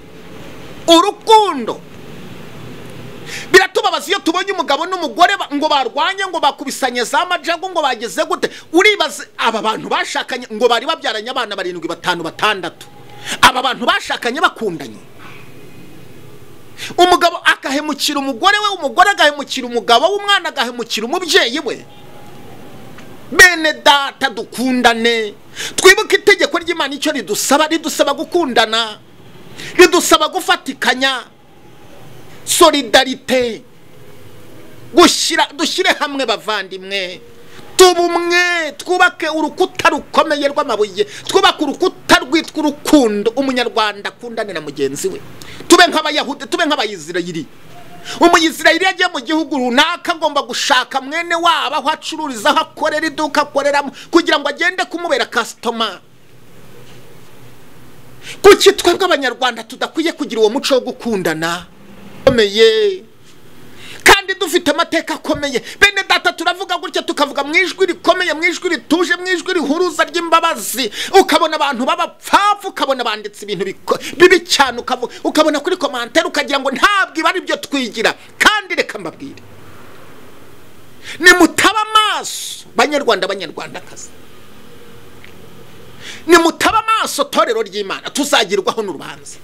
urukundo biratubabaza iyo tubonye umugabo n'umugore ngo barwanye ngo bakubisanye za majago ngo bageze gute uribaze aba bantu bashakanye ngo bari babyaranye abana barindwi batanu batandatu aba bantu bashakanye bakundanye umugabo agahemukira umugore we umugore agahemukira umugabo w'umwana agahemukira umubyeyi we bene data dukundane twibuke itegeko ry'imana icyo ridusaba ridusaba gukundana ridusaba gufatikanya solidarite dushyire hamwe bavandimwe tubumwe twubake urukuta rukomeye rw'amabuye twubake urukuta rwitwa urukundo umunyarwanda akundane na mugenzi we tube nk'abayahudi tube nk'abayisirayiri umuyisirayiri yagiye mu gihugu runaka agomba gushaka mwene wabo aho acururiza aho akorera iduka akoreramo kugira ngo agende kumubera kasitoma kuki twe nk'abanyarwanda tudakwiye kugira uwo muco wo gukundana ukomeye kandi dufite amateka akomeye bene data turavuga gutya tukavuga mu ijwi rikomeye mu ijwi rituje mu ijwi rihuruza ry'imbabazi ukabona abantu b'abapfavu ukabona banditse ibintu bibi cyane ukabona kuri komantere ukagira ngo ntabwo iba ari byo twigira kandi reka mbabwire nimutaba amaso banyarwanda banyarwandakazi nimutaba amaso torero ry'imana tuzagirwaho n'urubanza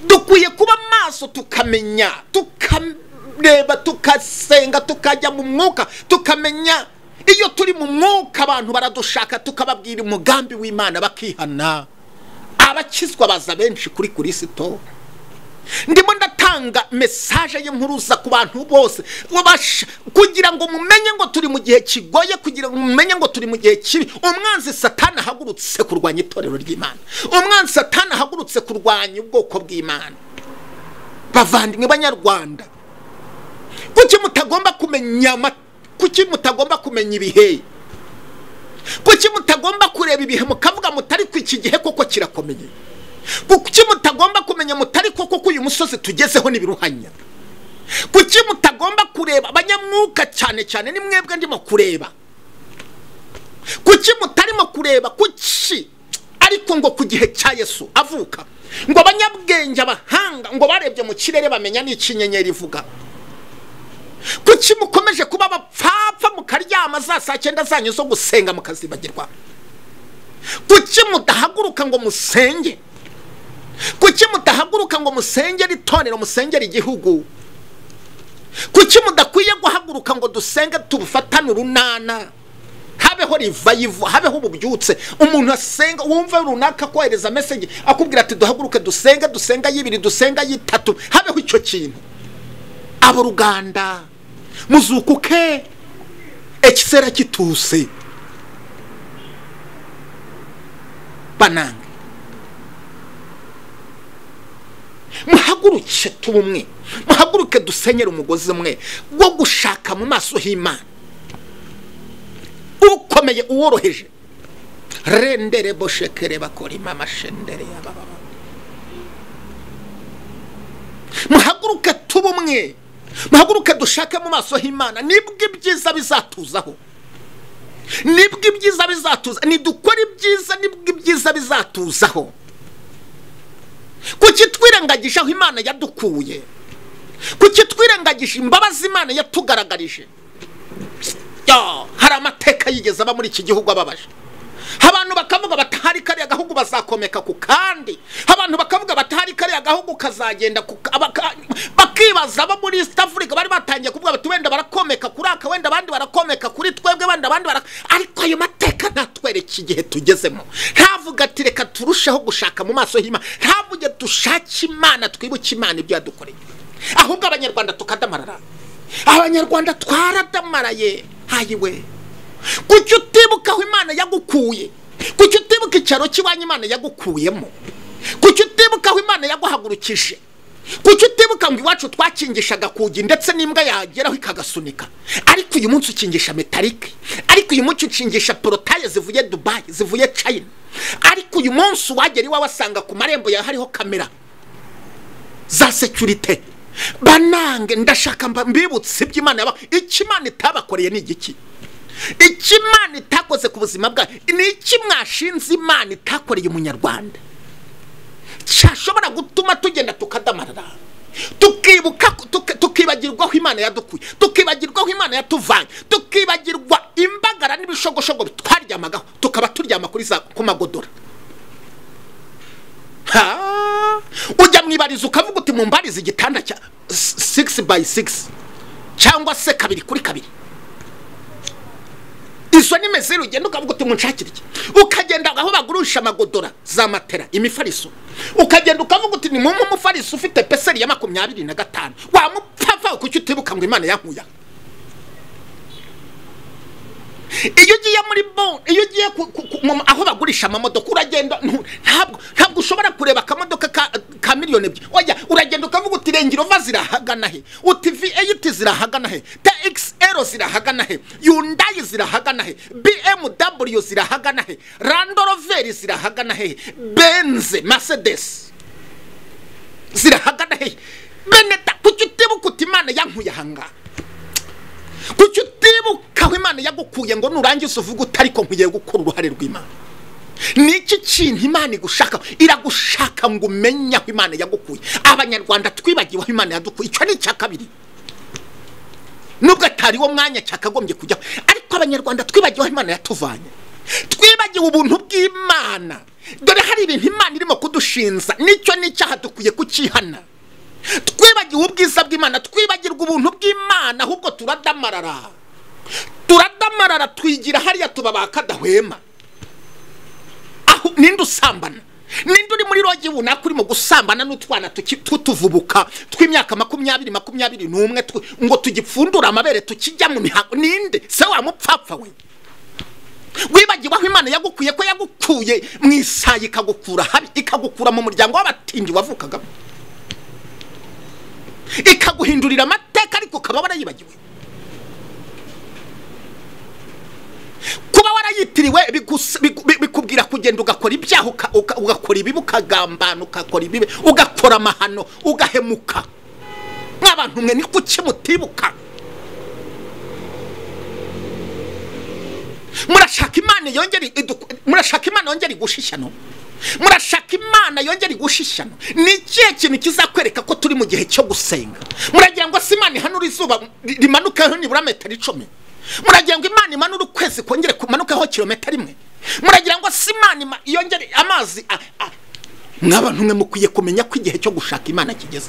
dukwiye kuba amaso tukamenya tukareba tukasenga tukajya mu mwuka tukamenya iyo turi mu mwuka abantu baradushaka tukababwira umugambi w'imana bakihana abakizwa baza benshi kuri kuri sito ndimo ndatanga mesaje y'impuruza ku bantu bose kugira ngo mumenye ngo turi mu gihe kigoye kugira ngo mumenye ngo turi mu gihe kibi umwanzi satana ahagurutse kurwanya itorero ry'imana umwanzi satana ahagurutse kurwanya ubwoko bw'imana bavandimwe banyarwanda kuki mutagomba kumenya kuki mutagomba kumenya ibihe kuki mutagomba kureba ibihe mukavuga mutari ku iki gihe kuko kirakomeye kuki mutagomba kumenya mutari koko ko uyu musozi tugezeho n'ibiruhanya kuki mutagomba kureba abanyamwuka cyane cyane ni mwebwe ndimo kureba kuki mutarimo kureba kuki ariko ngo ku gihe cya yesu avuka ngo abanyabwenge abahanga ngo barebye mu kirere bamenya n'icyo inyenyeri ivuga kuki mukomeje kuba abapfapfa mukaryama za saa cyenda zanyu zo gusenga mukazibagirwa kuki mudahaguruka ngo musenge kuki mudahaguruka ngo musengere itorero musengere igihugu kuki mudakwiye guhaguruka ngo dusenge tubufatane urunana habeho rivayivu habeho ububyutse umuntu asenga wumva runaka kohereza mesengi akubwira ati duhaguruke dusenge dusenga y'ibiri dusenga y'itatu habeho icyo kintu abo ruganda muzukuke ekisera kituse banange muhaguruke tuba umwe muhaguruke dusenyere umugozi umwe wo gushaka mu maso h'imana ukomeye uworoheje rendere boshekere bakorima amashendere y'abababa muhaguruke tuba umwe muhaguruke dushake mu maso h'imana nibwo ibyiza bizatuzaho nibwo ibyiza bizatuza nidukora ibyiza nibwo ibyiza bizatuzaho kuki twirengagije aho imana yadukuye kuki twirengagije imbabazi imana yatugaragarije hari amateka yigeze aba muri iki gihugu ababaje abantu bakavuga batahari kariya gahugu bazakomeka ku kandi abantu bakavuga batahari kariya gahugu kazagenda bakibaza abo muri east africa bari batangiye kuvuga bati wenda barakomeka kuri aka wenda abandi barakomeka kuri twebwe wenda abandi bara ariko ayo mateka ntatwereke igihe tugezemo ntavuga ati reka turusheho gushaka mu maso y'imana ntavuge dushake imana twibuke imana ibyo yadukoreye ahubwo abanyarwanda tukadamarara abanyarwanda twaradamaraye hayiwe kuki utibuka aho imana yagukuye kuki utibuka icyaro cy'iwanyu imana yagukuyemo kuki utibuka aho imana yaguhagurukije kuki utibuka ngo iwacu twakingishaga kugi ndetse n'imbwa yageraho ikagasunika ariko uyu munsi ukingisha metalike ariko uyu munsi ukingisha porotaye zivuye dubayi zivuye cayina ariko uyu munsi uwagera iwawe asanga ku marembo yawe hariho kamera za sekirite banange ndashaka mbibutse iby'imana yaba icyo imana itabakoreye ni igiki icyo imana itakoze ku buzima bwayo ni iki mwashinze imana itakoreye umunyarwanda cyashobora gutuma tugenda tukadamarara tukibuka tukibagirwa aho imana yadukuye tukibagirwa aho imana yatuvanye tukibagirwa imbagara n'ibishogoshogo twaryamagaho tukaba turyama kuri za ku magodora ujya mu ibarizo ukavuga uti mu mbarize igitanda cya sigisi bayi sigisi cyangwa se kabiri kuri kabiri izo ni meze ugenda ukavuga uti munshakire iki ukagenda aho bagurisha amagodora za matera imifariso ukagenda ukavuga uti ni mumwe umufariso ufite peseri ya makumyabiri na gatanu wamupfa kuki utibuka ngo imana yankuya iyo ugiye muri bo iyo ugiye aho bagurisha amamodoka uragenda ntabwo ntabwo ushobora kureba akamodoka ka miliyoni ebyiri wajya uragenda ukavuga uti rengirova zirahagana he uti vi eyiti zirahagana he txl zirahagana he yundayi zirahagana he bmw zirahagana he randoroveri zirahagana he benze masedesi zirahagana he beneta kuki utibuka uti imana yankuye ahangaha kuki utibuka aho imana yagukuye ngo nurangiza uvuge utari ko nkwiye gukora uruhare rw'imana ni iki kintu imana igushaka iragushaka ngo umenye aho imana yagukuye abanyarwanda twibagiwe aho imana yadukuye icyo ni icya kabiri nubwo atari wo mwanya cyakagombye kujyaho ariko abanyarwanda twibagiwe aho imana yatuvanye twibagiwe ubuntu bw'imana dore hari ibintu imana irimo kudushinza nicyo n'icyaha dukwiye kukihana twibagiwe ubwiza bw'imana twibagirwa ubuntu bw'imana ahubwo turadamarara turadamarara twigira hariya tuba bakadahwema aho ninde usambana ninde uri muri rogi runaka urimo gusambana n'utwana tutuvubuka tw'imyaka makumyabiri makumyabiri n'umwe ngo tugipfundure amabere tukijya mu mihango ninde se wamupfapfa we wibagiwe aho imana yagukuye ko yagukuye mu isaha ikagukura habi ikagukura mu muryango w'abatindi wavukagamo ikaguhindurira amateka ariko ukaba warayibagiwe kuba warayitiriwe bikubwira kugenda ugakora ibyaha ugakora ibibi ukagambana ugakora ibibi ugakora amahano ugahemuka nk'abantu mwe ni kuki mutibuka murashaka imana yongera murashaka imana yongera igushishyano murashaka imana yongera igushishyano ni ikihe kintu kizakwereka ko turi mu gihe cyo gusenga muragira ngo se imana ihanura izuba rimanukeho nibura metero icumi muragira ngo imana imanure ukwezi kongere kumanukeho kilometero imwe muragira ngo se imana yongere amazi mw'abantu mwe mukwiye kumenya ko igihe cyo gushaka imana kigeze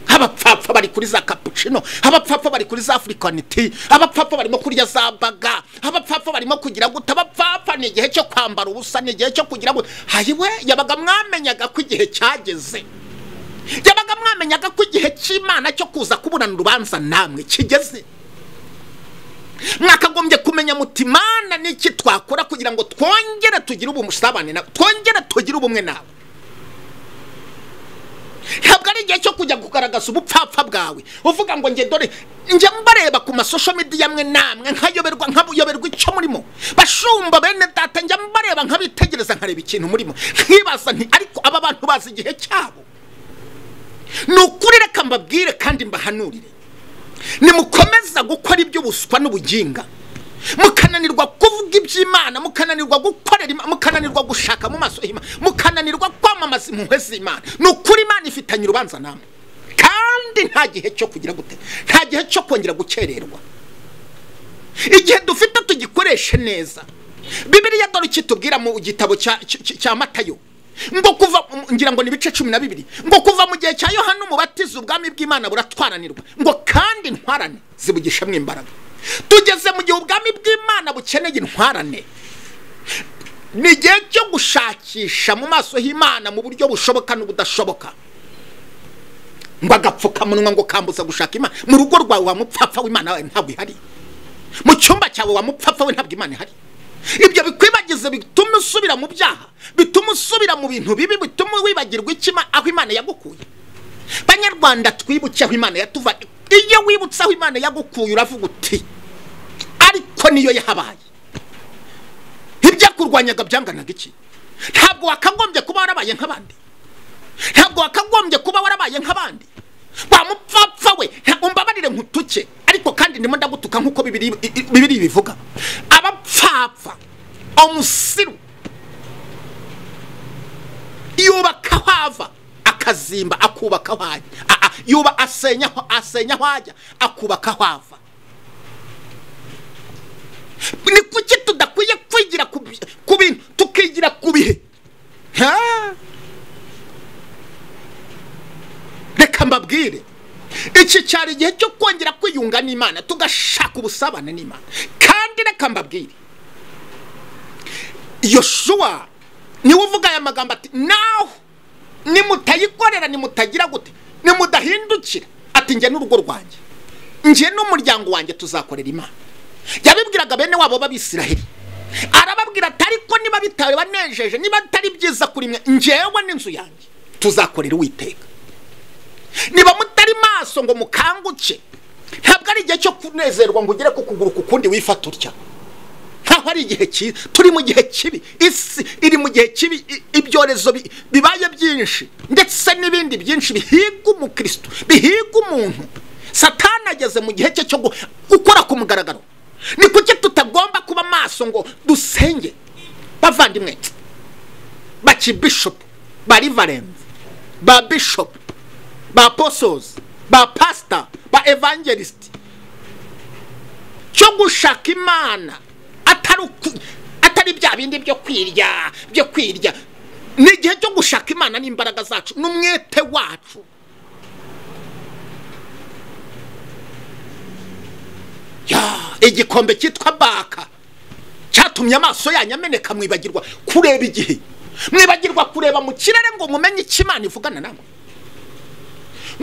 abapfapfa bari kuri za kapucino abapfapfa bari kuri za afurikaniti abapfapfa barimo kurya za baga abapfapfa barimo kugira guta abapfapfa ni igihe cyo kwambara ubusa ni igihe cyo kugira ngo hayiwe yabaga mwamenyaga ko igihe cyageze yabaga mwamenyaga ko igihe cy'imana cyo kuza kuburana urubanza namwe kigeze mwakagombye kumenya muti mana n'iki twakora kugira ngo twongere tugire ubusabane nawe twongere tugire ubumwe nawe ntabwo ari igihe cyo kujya kugaragaza ubupfapfa bwawe uvuga ngo njye dore njye mbareba ku masosho midi yamwe namwe nkayoberwa nkabuyoberwa icyo murimo bashumba bene data njya mbareba nkabitegereza nkareba ikintu murimo nkibaza nti ariko aba bantu bazi igihe cyabo ni ukuri reka mbabwire kandi mbahanurire nimukomeza gukora iby'ubuswa n'ubuginga mukananirwa kuvuga iby'imana mukananirwa gukorera mukananirwa gushaka mu maso y'imana mukananirwa kwamamaza impuhwe z'imana ni ukuri imana ifitanye urubanza namwe kandi nta gihe cyo kugira gute nta gihe cyo kongera gukererwa igihe dufite tugikoreshe neza bibiriya dore kitubwira mu gitabo cya matayo ngo kuva ngira ngo ni ibice cumi na bibiri ngo kuva mu gihe cya yohani umubatiza ubwami bw'imana buratwaranirwa ngo kandi ntwarane zibugishemo imbaraga tugeze mu gihe ubwami bw'imana bukeneye intwarane ni igihe cyo gushakisha mu maso h'imana mu buryo bushoboka n'ubudashoboka ngo agapfukamunwa ngo kambuza gushaka imana mu rugo rwawe wa mupfapfa w'imana wawe ntabwo ihari mu cyumba cyawe wa mupfapfa we ntabwo imana ihari ibyo bikwibagize bituma usubira mu byaha bituma usubira mu bintu bibi bituma wibagirwa ikima aho imana yagukuye banyarwanda twibuke aho imana yatuvanye iyo wibutse aho imana yagukuye uravuga uti ariko niyo yahabaye ibyakurwanyaga byanganaga iki ntabwo wakagombye kuba warabaye nk'abandi ntabwo wakagombye kuba warabaye nk'abandi wa mupfapfa we umbabarire nkutuke ariko kandi ndimo ndagutuka nk'uko bibiri bivuga abapfapfa umusiru yubaka aho ava akazimba akubaka aho ajya yuba asenya aho ajya akubaka aho ava ni kuki tudakwiye kwigira ku bintu tukigira ku bihe reka mbabwire iki cyari igihe cyo kongera kwiyunga n'imana tugashaka ubusabane n'imana kandi reka mbabwire yoshuwa niwe uvuga aya magambo ati naho nimutayikorera nimutagira gute nimudahindukira ati njye n'urugo rwanjye njye n'umuryango wanjye tuzakorera imana yabibwiraga bene wabo b'abisiraheli arababwira ati ariko niba bitabanejeje niba atari byiza kuri mwe njyewe n'inzu yanjye tuzakorera uwiteka niba mutari maso ngo mukanguke ntabwo ari igihe cyo kunezerwa ngo ugere ku kuguru ku kundi wifata utya nkaho ari igihe kibi turi mu gihe kibi isi iri mu gihe kibi ibyorezo bibaye byinshi ndetse n'ibindi byinshi bihiga umukristo bihiga umuntu satani ageze mu gihe cye cyo gukora ku mugaragaro ni kuki tutagomba kuba maso ngo dusenge bavandimwe baki bishopu ba rivarenzi ba bishopu ba posozi ba pasita ba evangelisiti cyo gushaka imana atari bya bindi byo kwirya byo kwirya ni igihe cyo gushaka imana n'imbaraga zacu n'umwete wacu igikombe cyitwa baka cyatumye amaso yanyu ameneka mwibagirwa kureba igihe mwibagirwa kureba mu kirere ngo mumenye icyo imana ivugana namwe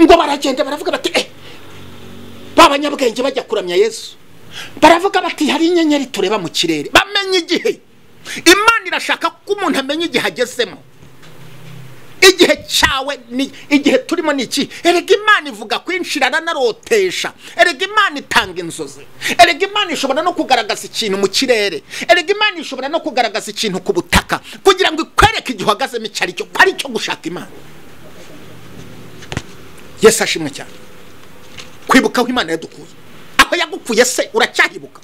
ngo baragenda baravuga bati eh ba banyabwenge bajya kuramya yesu baravuga bati hari inyenyeri tureba mu kirere bamenye igihe imana irashaka ko umuntu amenya igihe agezemo igihe cyawe ni igihe turimo ni iki erega imana ivuga kwinshirana narotesha erega imana itanga inzozi erega imana ishobora no kugaragaza ikintu mu kirere erega imana ishobora no kugaragaza ikintu ku butaka kugira ngo ikwereke igihe uhagazemo icyo ari cyo ari cyo gushaka imana yesu ashimwe cyane kwibuka aho imana yadukuye aho yagukuye se uracyahibuka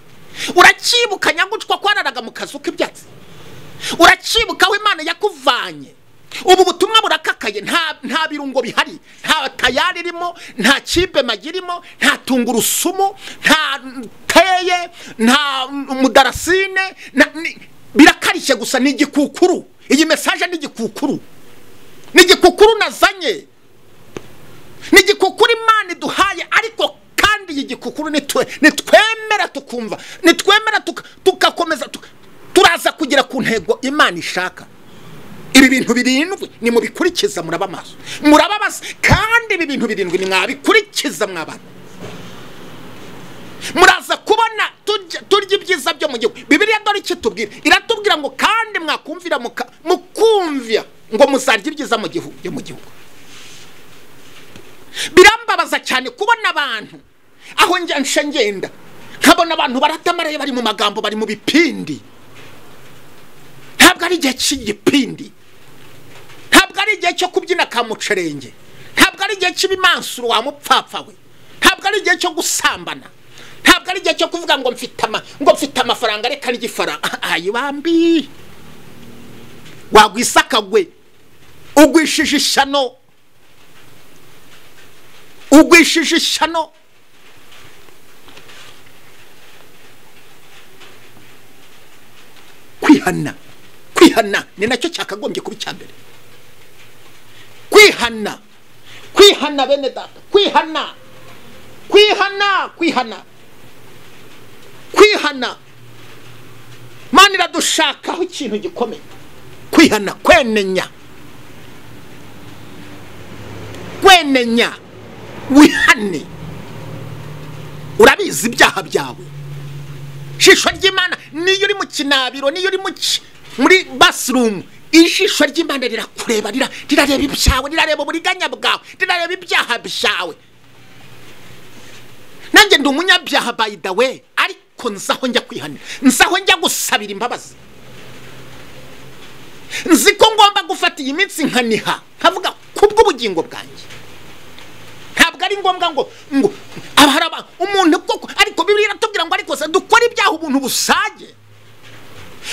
uracyibuka nyagutwa kwararaga mu kazu k'ibyatsi uracibuka aho imana yakuvanye ubu butumwa burakakaye nta nta birungo bihari nta tayari irimo nta kipe magirimo nta tungurusumu nta teye nta mudarasine na- ni- birakarishye gusa ni igikukuru iyi mesaje ni igikukuru ni igikukuru nazanye ni igikukuru imana iduhaye ariko kandi iyi gikukuru nitwe- nitwemera tukumva nitwemera tuka- tugakomeza tuka- turaza kugera ku ntego imana ishaka ibi bintu birindwi ni mubikurikiza muraba amaso muraba amaso kandi ibi bintu birindwi ni mwabikurikiza mwabana muraza kubona tujya- turya ibyiza byo mu gihugu bibiriya dore icyo itubwira iratubwira ngo kandi mwakumvira muka- mukumvira ngo muzarya ibyiza mu gihugu byo mu gihugu birambabaza cyane kubona abantu aho njya nca ngenda nkabona abantu barata amarebe bari mu magambo bari mu bipindi ntabwo ari igihe cy'igipindi ntabwo ari igihe cyo kubyina ka mucerenge ntabwo ari igihe cy'ibimansuro wa mupfapfa we ntabwo ari igihe cyo gusambana ntabwo ari igihe cyo kuvuga ngo mfite ama ngo mfite amafaranga reka n'igifaranga ayibambi wagwisakagwe ugwishije ishyano ugwishije ishyano kwihana kwihana ni nacyo cyakagombye kuba icya mbere kwihana kwihana bene data kwihana kwihana kwihana kwihana mani iradushakaho ikintu gikomeye kwihana kwenenya kwenenya wihane urabizi ibyaha byawe ijisho ry'imana niyo uri mu kinabiro niyo uri mu ki- muri basirumu ijisho ry'imana rirakureba rira- rirareba ibyawe rirareba uburiganya bwawe rirareba ibyaha byawe nanjye ndi umunyabyaha by the way ariko nzaho njya kwihanira nzaho njya gusabira imbabazi nzi ko ngomba gufata iyi minsi nkaniha nkavuga kubw'ubugingo bwanjye ntabwo ari ngombwa ngo ngo abahari aba umuntu koko ariko bibiri iratubwira ngo ariko se dukora ibyaha ubuntu busage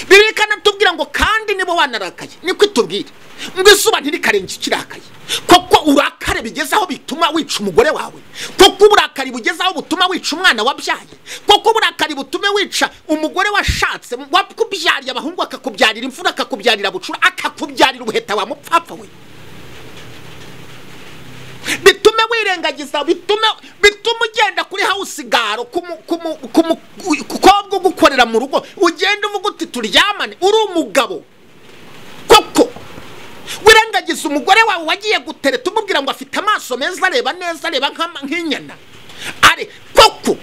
bibiri ikanatubwira ngo kandi nibo wanarakaye niko itubwira ngo izuba ntirikarenga ikirakaye koko urakare bigeze aho bituma wica umugore wawe koko uburakari bugeze aho butuma wica umwana wabyaye koko uburakari butume wica umugore washatse wakubyariye abahungu akakubyarira imfura akakubyarira bucura akakubyarira ubuheta wa mupfapfa we bitume wirengagiza bitume bitume ugenda kuri house garo kumu- kumu- kumu- kukobwa ugukorera mu rugo ugenda uvuga uti turyamane uri umugabo koko wirengagiza umugore wawe wagiye gutereta umubwira ngo afite amaso meza areba neza areba nk'ama- nk'inyana ari koko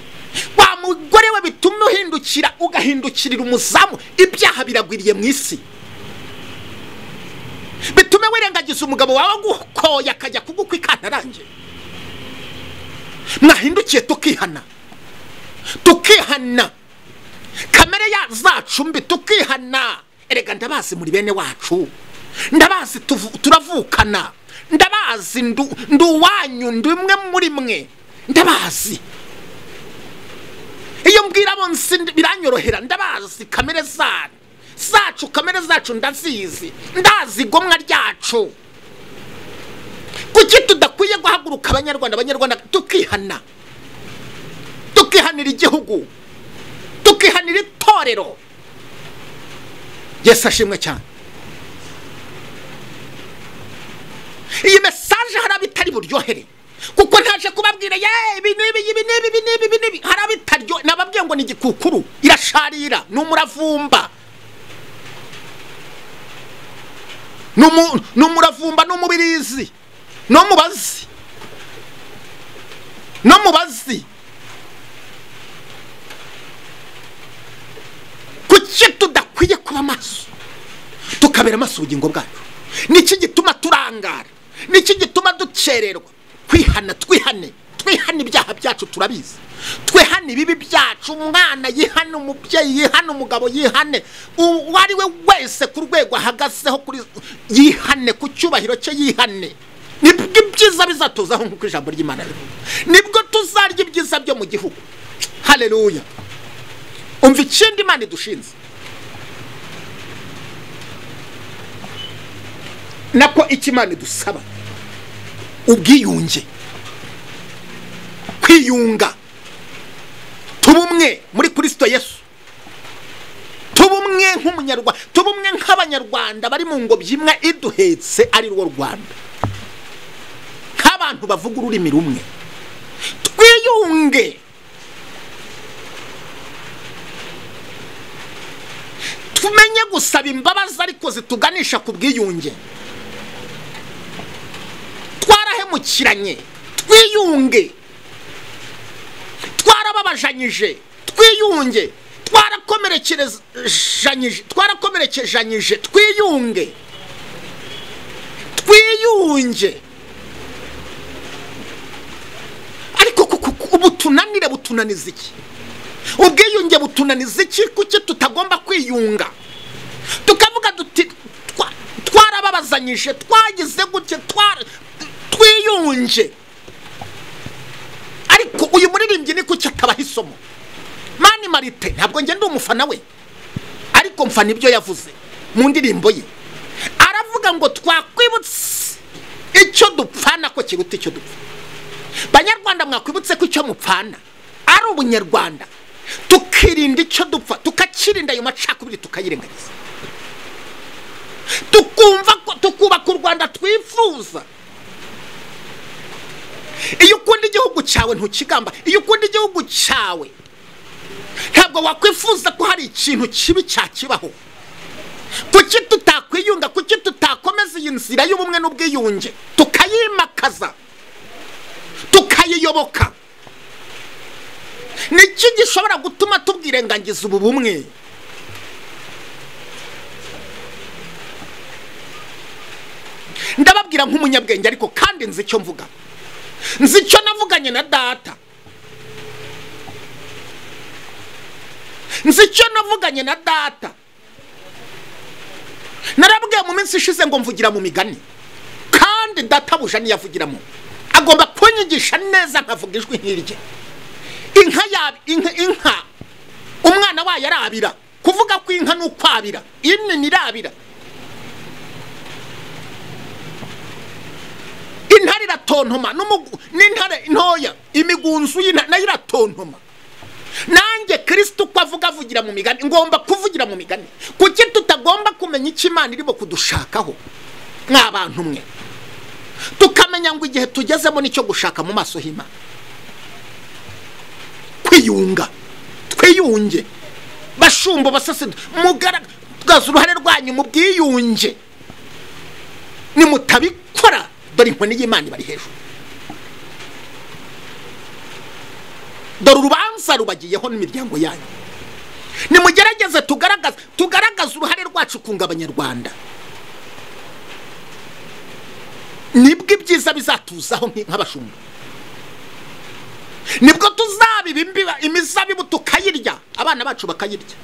wa mugore we bituma uhindukira ugahindukirira umuzamu ibyaha biragwiriye mu isi bitume wirengagiza umugabo wawe agukoye akajya kugukwa ikantarange mwahindukiye tukihana tukihana kamere ya zacu mbi tukihana erega ndabazi muri bene wacu ndabazi tuvu- turavukana ndabazi ndu- ndi uwanyu ndi umwe muri mwe ndabazi iyo mbwira abo nzi ndi- biranyorohera ndabazi kamere zanyu zacu kamere zacu ndazizi ndazi igomwa ryacu kuki tudakwiye guhaguruka abanyarwanda abanyarwanda tukihana tukihanira igihugu tukihanira itorero yesu ashimwe cyane iyi mesaje hari abitari buryohere kuko ntaje kubabwira ye ibi n'ibi ibi n'ibi ibi n'ibi ibi n'ibi hari abitaryo nababwiye ngo ni igikukuru irasharira ni umuravumba ni umu- ni umuravumba ni umubirizi no mubazi no mubazi kuki tudakwiye kuba maso tukabera amaso ubugingo bwacu niki gituma turangara niki gituma dukererwa twihana twihane twihana ibyaha byacu turabizi twihane ibibi byacu umwana yihane umubyeyi yihane umugabo yihane uwo ari we wese ku rwego ahagazeho kuri yihane ku cyubahiro cye yihane nibwo ibyiza bizatuzaho nk'uko ijambo ry'imana rivuga nibwo tuzarya ibyiza byo mu gihugu haleluya umva ikindi imana idushinze nako icyo imana idusaba ubwiyunge kwiyunga tuba umwe muri kirisito yesu tuba umwe nk'umunyarwanda tuba umwe nk'abanyarwanda bari mu ngobyi imwe iduhetse ari rwo rwanda nk'abantu bavuga ururimi rumwe twiyunge tumenye gusaba imbabazi ariko zituganisha ku bwiyunge twarahemukiranye twiyunge twarababajanyije twiyunge twarakomerekerezanyije twarakomerekejanyije twiyunge twiyunge ariko ubutunanire butunaniza iki ubwiyunge butunaniza iki kuki tutagomba kwiyunga tukavuga duti twarababazanyije twagize gutya twiyunge ariko uyu muririmbyi ni kuki atabaha isomo mani marite ntabwo ngenda umufana we ariko mfana ibyo yavuze mu ndirimbo ye aravuga ngo twakwibutse icyo dupfana ko kiruta icyo dupfa banyarwanda mwakwibutse ko icyo mupfana ari ubunyarwanda tukirinda icyo dupfa tukakirinda ayo macakubiri tukayirengagiza tukumva ko tukubaka u rwanda twifuza iyo ukunda igihugu cyawe ntukigamba iyo ukunda igihugu cyawe ntabwo wakwifuza ko hari ikintu kibi cyakibaho kuki tutakwiyunga kuki tutakomeza iyi nzira y'ubumwe n'ubwiyunge tukayimakaza tukayiyoboka niki gishobora gutuma tubwirengagiza ubu bumwe ndababwira nk'umunyabwenge ariko kandi nzi icyo mvuga nzi icyo navuganye na data nzi icyo navuganye na data narabwiye mu minsi ishize ngo mvugira mu migani kandi data buja niyo avugiramo agomba kunyigisha neza nkavuga ijwi nk'irye inka yaba inka umwana wayo arabira kuvuga ko inka ni ukwabira inini irabira intare iratontoma n'intare ntoya imigunzu nayo iratontoma nanjye kirisiti uko avuga avugira mu migani ngomba kuvugira mu migani kuki tutagomba kumenya icyo imana irimo kudushakaho nk'abantu mwe tukamenya ngo igihe tugezemo nicyo gushaka mu maso h'imana kwiyunga twiyunge bashumba basase mugaragaza uruhare rwanyu mu bwiyunge nimutabikora dore inkoni y'imana ibari hejuru dore urubanza rubagiyeho n'imiryango yanyu nimugerageze tugaragaza tugaragaze uruhare rwacu kunga abanyarwanda nibwo ibyiza bizatuzaho nk'abashumba nibwo tuzabiba imizabibu tukayirya abana bacu bakayirya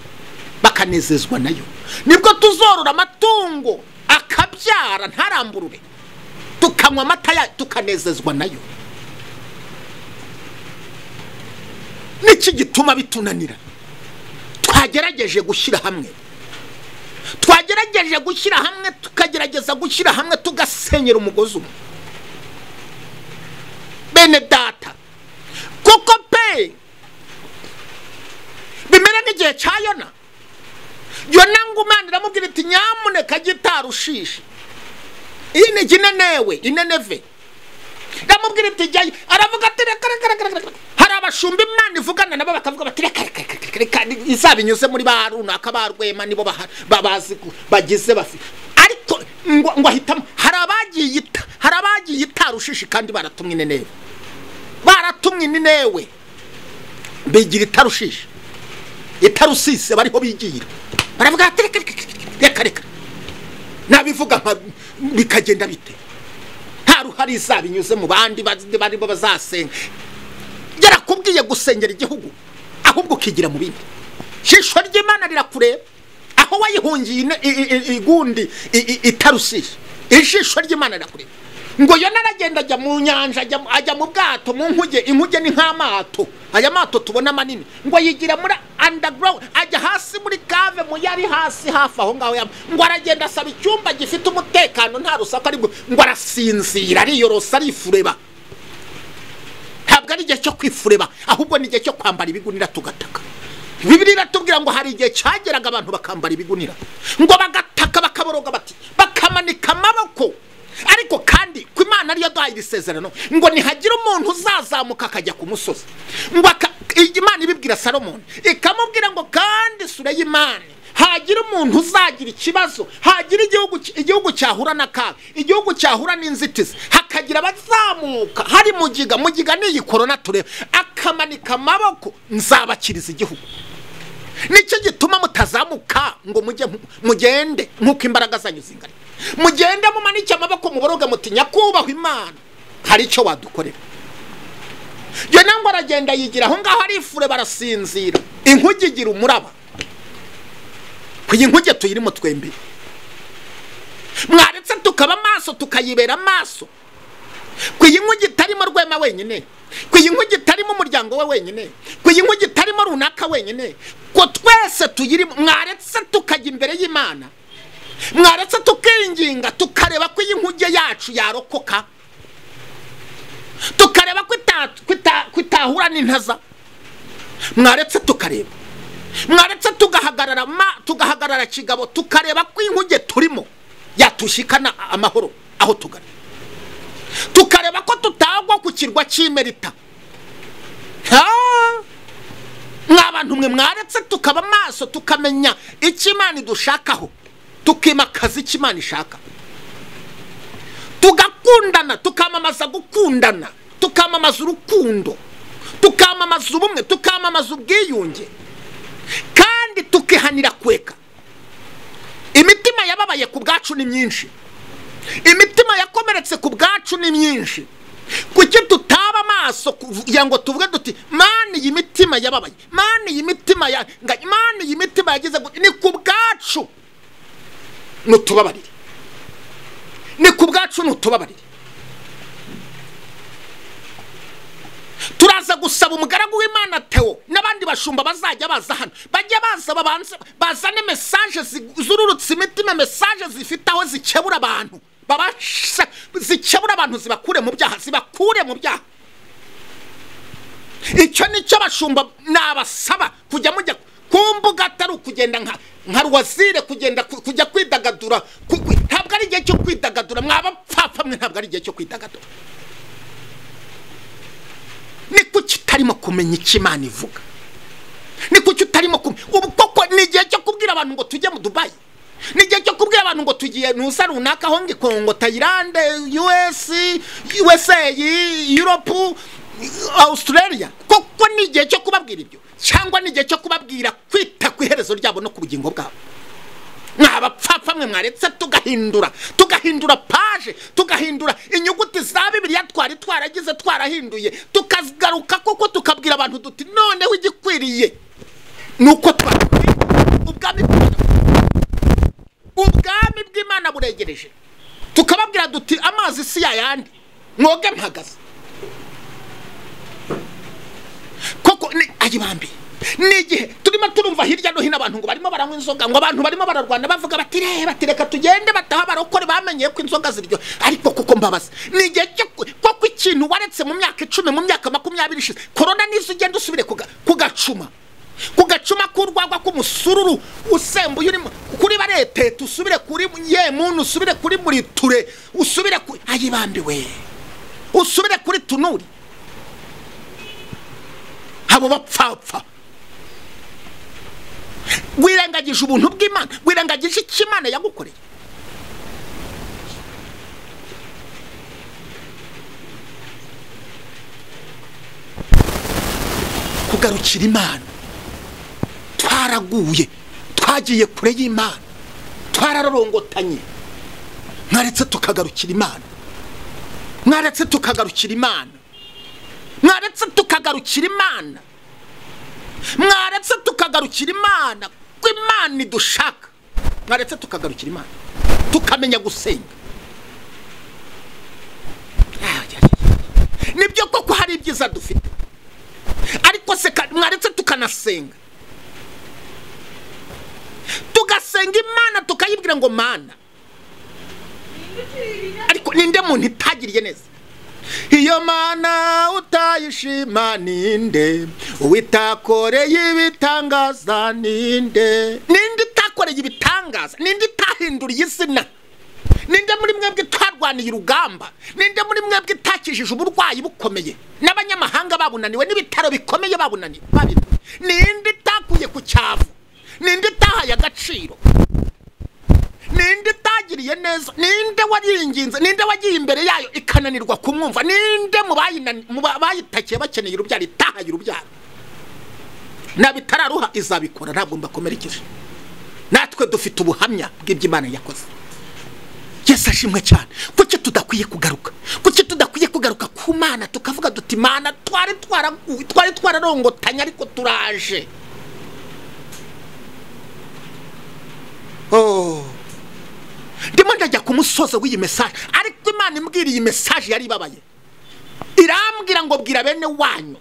bakanezezwa nayo nibwo tuzorora amatungo akabyara ntaramburure tukanywa amata tukanezezwa nayo niki gituma bitunanira twagerageje gushyira hamwe twagerageje gushyira hamwe tukagerageza gushyira hamwe tugasenyera umugozi umwe bene data kuko pe bimera nk'igihe cya yona yona ngo umwana iramubwira iti nyamuneka gitarushishe iyi ni ikinenewe ineneve iramubwira iti jyayo aravuga ati reka reka reka hari abashumba imana ivugana nabo bakavuga bati reka reka reka reka izaba inyuze muri ba runaka ba rwema nibo babazi bagize bafite ariko ngo ahitamo hari abagiye hari abagiye itarushishi kandi baratumwe ineneve baratumwe inewe bigira itarushishe itarusise bariho bigira baravuga ati reka reka reka nabivuga nka bikagenda bite nta ruhare izaba inyuze mu bandi barimo bazasenga yarakubwiye gusengera igihugu ahubwo ukigira mu bindi shisho ry'imana rirakureba aho wayihungiye igundi itarusishe ijisho ry'imana rirakureba ngo yo naragenda ajya mu nyanja ajya- ajya mu bwato mu nkuge inkuge ni nk'amato aya mato tubona manini ngo yigira muri underground ajya hasi muri kave mu yari hasi hafi aho ngaho yaba ngo aragenda asaba icyumba gifite umutekano nta rusaku aribwo ngo arasinzira ariyorosa arifureba ntabwo ari igihe cyo kwifureba ahubwo ni igihe cyo kwambara ibigunira tugataka bibiri iratubwira ngo hari igihe cyageraga abantu bakambara ibigunira ngo bagataka bakaboroga bati bakamanika amaboko ariko kandi ku imana ariyo duhaye iri sezerano ngo nihagira umuntu uzazamuka akajya ku musozi ngo aka- iyi imana ibibwira salomoni ikamubwira ngo kandi isura y'imana hagira umuntu uzagira ikibazo hagira igihugu igihugu cyahura n'akaga igihugu cyahura n'inzitizi hakagira abazamuka hari mugiga mugiga ni iyi korona tureba akamanika amaboko nzabakiriza igihugu nicyo gituma mutazamuka ngo mujye mu- mugende nk'uko imbaraga zanyu zingana mugende mumanike amaboko muboroge muti nyakubahwa imana hari icyo wadukorera yo nangwa aragenda yigira aho ngaho arifure barasinzira inkuge igira umuraba iyi nkuge tuyirimo twembi mwaretse tukaba amaso tukayibera amaso ku iyi nkuge itarimo rwema wenyine ku iyi nkuge itarimo umuryango we wenyine ku iyi nkuge itarimo runaka wenyine ko twese tuyirimo mwaretse tukajya imbere y'imana mwaretse tukinginga tukareba ko iyi nkuge yacu yarokoka tukareba ko ita- ko ita- ko itahura n'intaza mwaretse tukareba mwaretse tugahagarara ma tugahagarara kigabo tukareba ko inkuge turimo yatushikana amahoro aho tugana tukareba ko tutagwa ku kirwa cy'imerita Ah! mwa bantu mwe mwaretse tukaba amaso tukamenya icyo imana idushakaho tukimakaza icyo imana ishaka tugakundana tukamamaza gukundana tukamamaza urukundo tukamamaza ubumwe tukamamaza ubwiyunge kandi tukihanira kweka imitima yababaye ku bwacu ni myinshi imitima yakomeretse ku bwacu ni myinshi kuki tutaba amaso kugira ngo tuvuge duti mani iyi mitima yababaye mani iyi mitima ya nga- mani iyi mitima yagize gu-" ni ku bwacu nutubabarire ni ku bwacu nutubabarire turaza gusaba umugaragu w'imana teo n'abandi bashumba bazajya baza hano bajya baza babanze bazane mesaje zi- zururutse imitima mesaje zifite aho zikebura abantu babasha zikebura abantu zibakure mu byaha zibakure mu byaha icyo nicyo bashumba nabasaba kujya mujya ku mbuga atari ukugenda nka nka rwazire kugenda ku- kujya kwidagadura ku- ku- ntabwo ari igihe cyo kwidagadura mwabapfapfa mwe ntabwo ari igihe cyo kwidagadura ni kuki utarimo kumenya icyo imana ivuga ni kuki utarimo kumenya ubu koko ni igihe cyo kubwira abantu ngo tujye mu dubayi ni igihe cyo kubwira abantu ngo tugiye ntuza runaka aho ngo kongo tayilande us usa europe australia koko ni igihe cyo kubabwira ibyo cyangwa ni igihe cyo kubabwira kwita ku iherezo ryabo no ku bugingo bwabo mwabapfapfa mwe mwaretse tugahindura tugahindura paje tugahindura inyuguti za bibiliya twari twaragize twarahinduye tukagaruka koko tukabwira abantu duti noneho igikwiriye ni uko twakwiriye ubwami bw'imana ubwami bw'imana buregereje tukababwira duti amazi si yayandi mwoge mpagaze koko ni ayibambi ni igihe turimo turumva hirya no hino abantu ngo barimo baranywa inzoga ngo abantu barimo bararwana bavuga bati reba ati reka tugende bataha barokore bamenye ko inzoga ziryo ariko kuko mbabaza ni igihe cyo ku- koko ikintu waretse mu myaka icumi mu myaka makumyabiri ishize korona nizo ugenda usubire kuga- kugacuma kugacuma k'urwagwa k'umusururu usembuye urimo kuri baretete usubire kuri yemuntu usubire kuri muriture usubire kuri ayibambiwe usubire kuri tunuri abo bapfapfa wirengagije ubuntu bw'imana wirengagije icyo imana yagukoreye kugarukira imana twaraguye twagiye kure y'imana twararorongotanye mwaretse tukagarukira imana mwaretse tukagarukira imana mwaretse tukagarukira imana mwaretse tukagarukira imana ko imana idushaka mwaretse tukagarukira imana tukamenya gusenga bwiza dufite ariko se ka- mwaretse tukanasenga tugasenga imana tukayibwira ngo mana ariko ninde muntu itagiriye neza iyo mana utayishima ninde uwitakoreye ibitangaza ninde ninde utakoreye ibitangaza ninde utahinduriye izina ninde muri mwebwe twarwaniye urugamba ninde muri mwebwe utakijije uburwayi bukomeye n'abanyamahanga babunaniwe n'ibitaro bikomeye babunaniwe babiri ninde utakuye ku cyavu ninde utahaye agaciro ninde utagiriye neza ninde waringinze ninde wagiye imbere yayo ikananirwa kumwumva ninde mu bayinani- mu ba- bayitakiye bakeneye urubyaro itahaye urubyaro nabitararuha izabikora ntabwo mbakomerekeje natwe dufite ubuhamya bw'iby'imana yakoze yesu ashimwe cyane kuki tudakwiye kugaruka kuki tudakwiye kugaruka ku mana tukavuga duti mana twari twaraguye twari twararongotanye ariko turaje Oh. ndimo ndajya ku musozo w'iyi mesaje ariko imana imbwira iyi mesaje yari ibabaye irambwira ngo bwira bene wanyu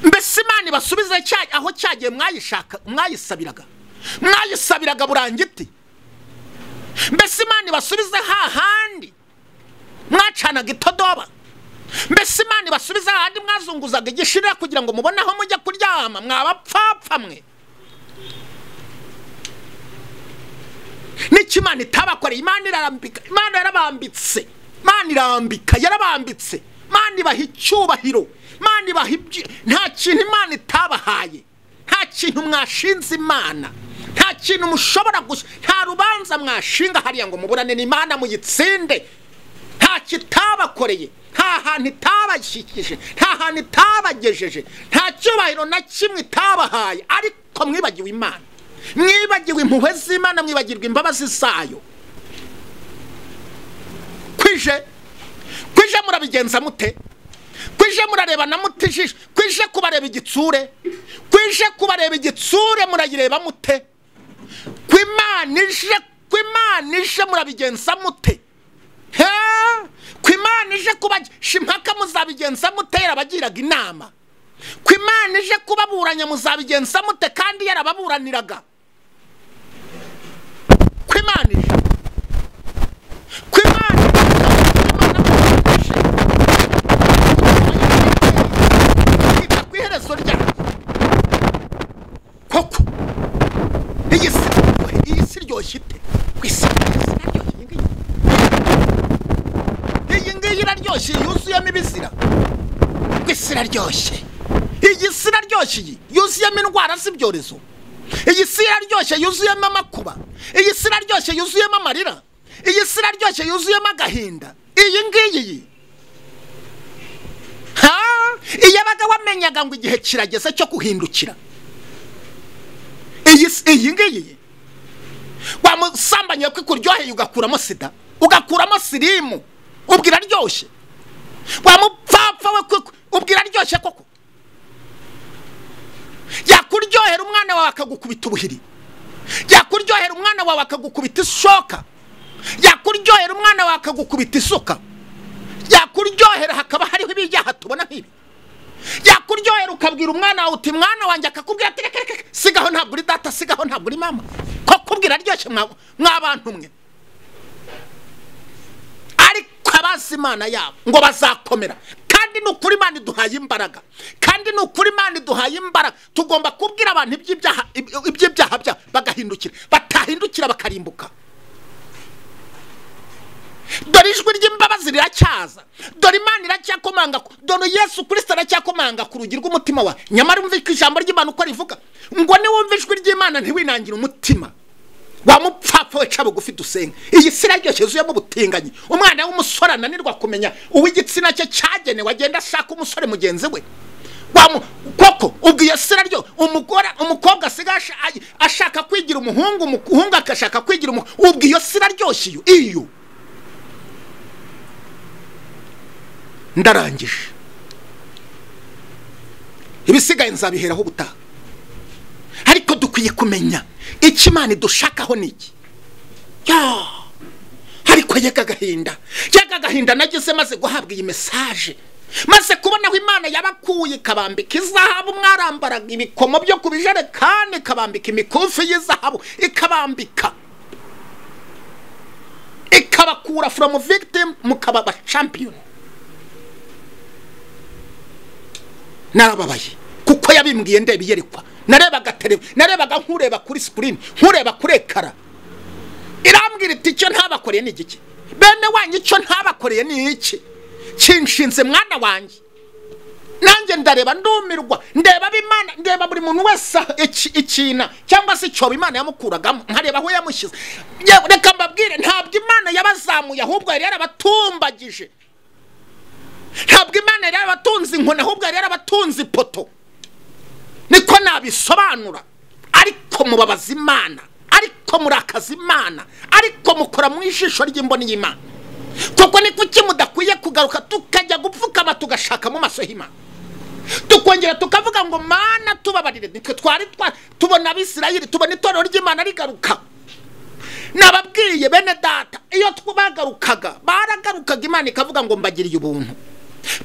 mbese imana ibasubize cya- aho cyagiye mwayishaka mwayisabiraga mwayisabiraga burangiti mbese imana ibasubize hahandi mwacanaga itodoba mbese imana ibasubize hahandi mwazunguzaga igishirira kugira ngo mubone aho mujya kuryama mwabapfapfa mwe n'icyo imana itabakoreye imana irarambika imana yarabambitse imana irambika yarabambitse imana ibaha icyubahiro imana ibaha ibyo nta kintu imana itabahaye nta kintu mwashinze imana nta kintu mushobora gusa nta rubanza mwashinga hariya ngo muburane n'imana muyitsinde nta kitabakoreye nta hantu itabashyikije nta hantu itabagejeje nta cyubahiro na kimwe itabahaye ariko mwibagiwe imana mwibagiwe impuhwe z'imana mwibagirwa imbabazi zayo kwije kwije murabigenza mute kwije murarebana mute ijisho kwije kubareba igitsure kwije kubareba igitsure murayireba mute kwimana ije kwimana ije murabigenza mute He! ku imana ije kuba impaka muzabigenza mute yarabagiraga inama ku imana ije kubaburanya muzabigenza mute kandi yarababuraniraga ku imana ije ku imana ije kwita ku iherezo ryayo koko iyi si iyi si iryoshye ite ku isi iraryoshye iyi ngiyi iyi ngiyi iraryoshye yuzuyemo ibizira ngo isi iraryoshye iyi si iraryoshye iyi yuzuyemo indwara z'ibyorezo iyi si iraryoshye yuzuyemo amakuba iyi si iraryoshye yuzuyemo amarira iyi si iraryoshye yuzuyemo agahinda iyi ngiyi iyi ha iyo abaga wamenyaga ngo igihe kirageze cyo guhindukira iyi si iyi ngiyi iyi wamusambanyiye ko ikuryoheye ugakuramo sida ugakuramo sirimu ubwira aryoshye wamupfapfa we koko ubwira aryoshye koko yakuryohera umwana wawe akagukubita ubuhiri yakuryohera umwana wawe akagukubita ishoka yakuryohera umwana wawe akagukubita isuka yakuryohera hakaba hariho ibijyaha tubona nk'ibi yakuryohera ukabwira umwana wawe uti mwana wanjye akakubwira ati reka reka reka, sigaho ntabwo uri data sigaho ntabwo uri mama ko kubwira aryoshye mwa- mw'abantu mwe ariko abazi imana yabo ngo bazakomera kandi ni ukuri imana iduhaye imbaraga kandi ni ukuri imana iduhaye imbaraga tugomba kubwira abantu iby'ibyaha iby- iby'ibyaha byabo bagahindukira batahindukira bakarimbuka dore ijwi ry'imbabazi riracyaza dore imana iracyakomanga ku- dore yesu kirisita aracyakomanga ku rugi rw'umutima wawe nyamara umva ko ijambo ry'imana uko rivuga ngo niwumva ijwi ry'imana ntiwinangire umutima wamupfapfa wica bugufi dusenga iyi si iraryoshye yuzuyemo ubutinganyi umwana w'umusore ananirwa kumenya uw'igitsina cye cyagenewe agenda ashaka umusore mugenzi we Wamu- koko ubwo iyo si iraryo umugore umukobwa asigaye asha- ay- ashaka kwigira umuhungu umuhungu agashaka kwigira umukobwa ubwo iyo si iraryoshye iyo iyo ndarangije ibisigaye nzabiheraho ubutaha ariko dukwiye kumenya icyo imana idushakaho ni iki Ya! ariko mbega agahinda mbega agahinda nageze maze guhabwa iyi mesaje maze kubona aho imana yabakuye ikabambika izahabu mwarambaraga ibikomo byo ku bijerekani ikabambika imikufi y'izahabu ikabambika ikabakura from victim mukaba ba champion narababaye kuko yabimbwiye ndeba iyerekwa narebaga televi narebaga nkureba kuri sikirini nkureba kuri ekara irambwira iti icyo ntabakoreye ni igiki bene wanyu icyo ntabakoreye ni iki kinshinze mwana wanjye nanjye ndareba ndumirwa ndeba abimana ndeba buri muntu wese ikina cyangwa se icyobo imana yamukuragamo nkareba aho yamushyize yewe reka mbabwire ntabwo imana yabazamuye ahubwo yari yarabatumbagije ntabwo imana yari yarabatunze inkoni ahubwo yari yarabatunze ipoto niko nabisobanura ariko mubabaza imana ariko murakaza imana ariko mukora mu ijisho ry'imboni y'imana kuko ni kuki mudakwiye kugaruka tukajya gupfukama tugashaka mu maso y'imana tukongera tukavuga ngo mana tubabarire nitwe twari tubona abisirayeli tubona itorero ry'imana rigaruka nababwiye bene data iyo bagarukaga baragarukaga imana ikavuga ngo mbagiriye ubuntu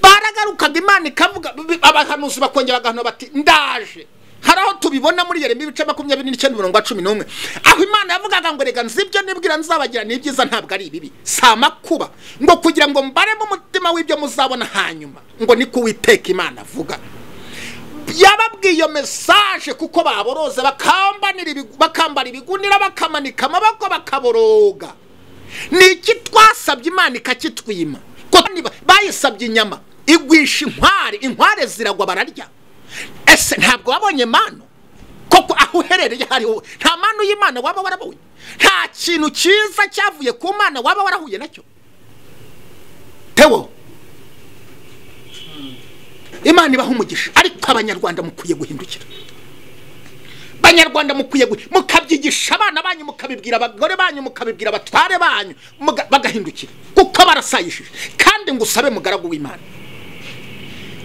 baragarukaga imana ikavuga abahanuzi bakongera agahanura bati ndaje hari aho tubibona muri yeremi ibice makumyabiri n'icyenda mirongo cumi n'umwe aho imana yavugaga ngo reka nzibyo nibwira nzabagira ni ibyiza ntabwo ari ibibi si amakuba ngo kugira ngo mbaremo umutima w'ibyo muzabona hanyuma ngo niko uwiteka imana avuga yababwiye iyo mesaje kuko baboroze bakambara ibigunira bakamanika amaboko bakaboroga ni iki twasabye imana ikakitwima bayisabye inyama igwisha inkware inkware ziragwa bararya ese ntabwo wabonye manu koko aho uherereye hariho nta manu y'imana waba warabonye nta kintu cyiza cyavuye ku mana waba warahuye nacyo tewo imana ibaha umugisha ariko abanyarwanda mukwiye guhindukira abanyarwanda mukwiye mukabyigisha abana banyu mukabibwira abagore banyu mukabibwira abatware banyu bagahindukira kuko barasayishije kandi ngo usabe mugaragu w'imana